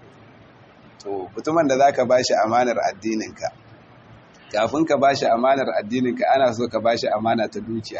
to mutumin da za ka ba shi amanar addininka kafin ka ba shi amanar addininka ana so ka ba shi amana ta dukiya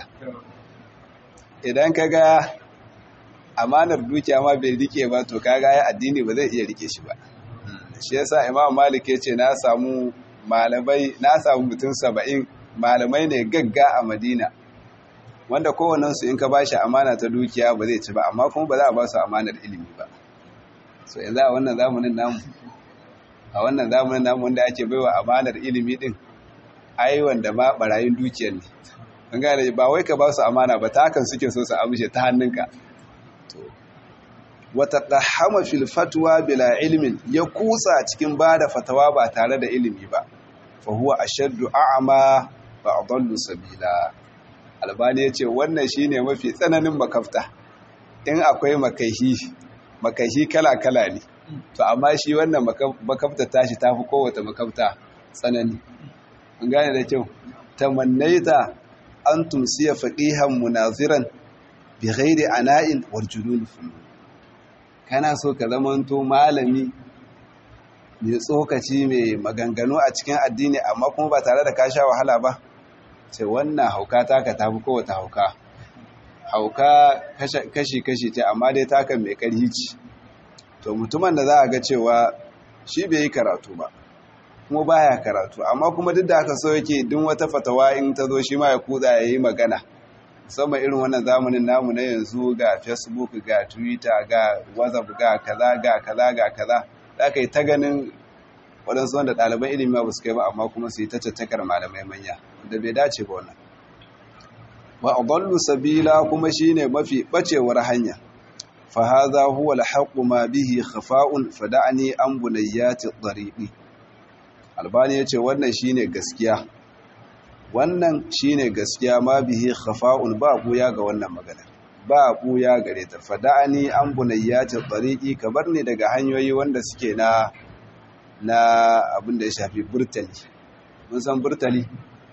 idan ka ga amanar dukiya ma bai rike ba to kaga ya addini ba zai iya rike shi ba shi yasa imam malik ya ce na samu malamai na samu mutum saba'in malamai ne gagga a madina wanda kowannensu in ka ba shi amana ta dukiya ba zai ci ba amma kuma ba za a ba su amanar ilimi ba so yanzu a wannan zamanin namu a wannan zamanin namu wanda ake baiwa amanar ilimi din ai wanda ma barayin dukiyar ne an gane ba wai ka ba su amana ba ta hakan suke so su amshe ta hannunka wata ɗahama fil fatwa bila ilimin ya kusa cikin ba da fatawa ba tare da ilimi ba fa huwa ashaddu a'ma ba adallu sabila albani ya ce wannan shine mafi tsananin makafta in akwai makaihi makaihi kala-kala ne to amma shi wannan makafta tashi ta fi kowace makafta tsanani an gane da kyau tamannaita an tumsiya faqihan munaziran bi ghairi ana'in wal junun kana so ka zamanto malami mai tsokaci mai maganganu a cikin addini amma kuma ba tare da ka sha wahala ba sai wannan hauka taka tafi kowace hauka hauka kashi-kashi ce amma dai taka mai ƙarhi ce to mutumin da za a ga cewa shi bai yi karatu ba kuma baya karatu amma kuma duk da aka so yake duk wata fatawa in ta zo shi ma ya kuda ya yi magana musamman irin wannan zamanin namu na yanzu ga facebook ga twitter ga whatsapp ga kaza ga kaza ga kaza da aka yi ta ganin waɗansu wanda ɗaliban ilimi ba su kai ba amma kuma su yi ta cattakar malamai manya da bai dace ba wannan wa adallu sabila kuma shine mafi bacewar hanya fa hadha huwa alhaqu ma bihi khafa'un fada'ni an bunayyati tariqi albani yace wannan shine gaskiya wannan shine gaskiya ma bihi khafa'un ba buya ga wannan magana ba buya gare ta fada'ni an bunayyati tariqi kabar ne daga hanyoyi wanda suke na na abin da ya shafi burtali mun san burtali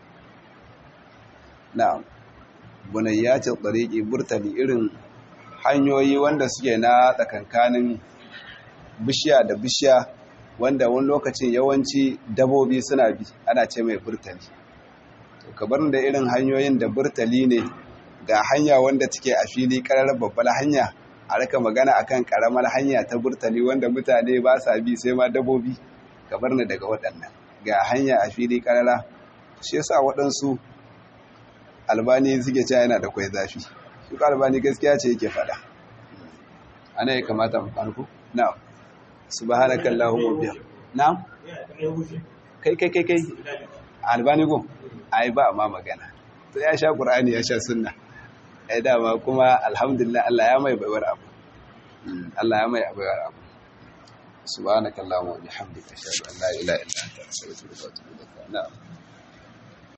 na bunayyacin tsariki burtali irin hanyoyi wanda suke na tsakankanin bishiya da bishiya wanda wani lokacin yawanci dabobi suna bi ana ce mai burtali to kabar da irin hanyoyin da burtali ne ga hanya wanda take a fili karar babbar hanya a raka magana akan karamar hanya ta burtali wanda mutane ba sa bi sai ma dabobi kabar ni daga waɗannan ga hanya a fili karara shi yasa waɗansu albani suke cewa yana da kwai zafi shi albani gaskiya ce yake faɗa ana ya kamata mu farko na'am subhanakallahumma biya na'am kai kai kai kai albani go ai ba ma magana to ya sha qur'ani ya sha sunna ai dama kuma alhamdulillah Allah ya mai baiwar abu Allah ya mai baiwar abu سبحانك اللهم وبحمدك اشهد ان لا اله الا انت استغفرك واتوب اليك نعم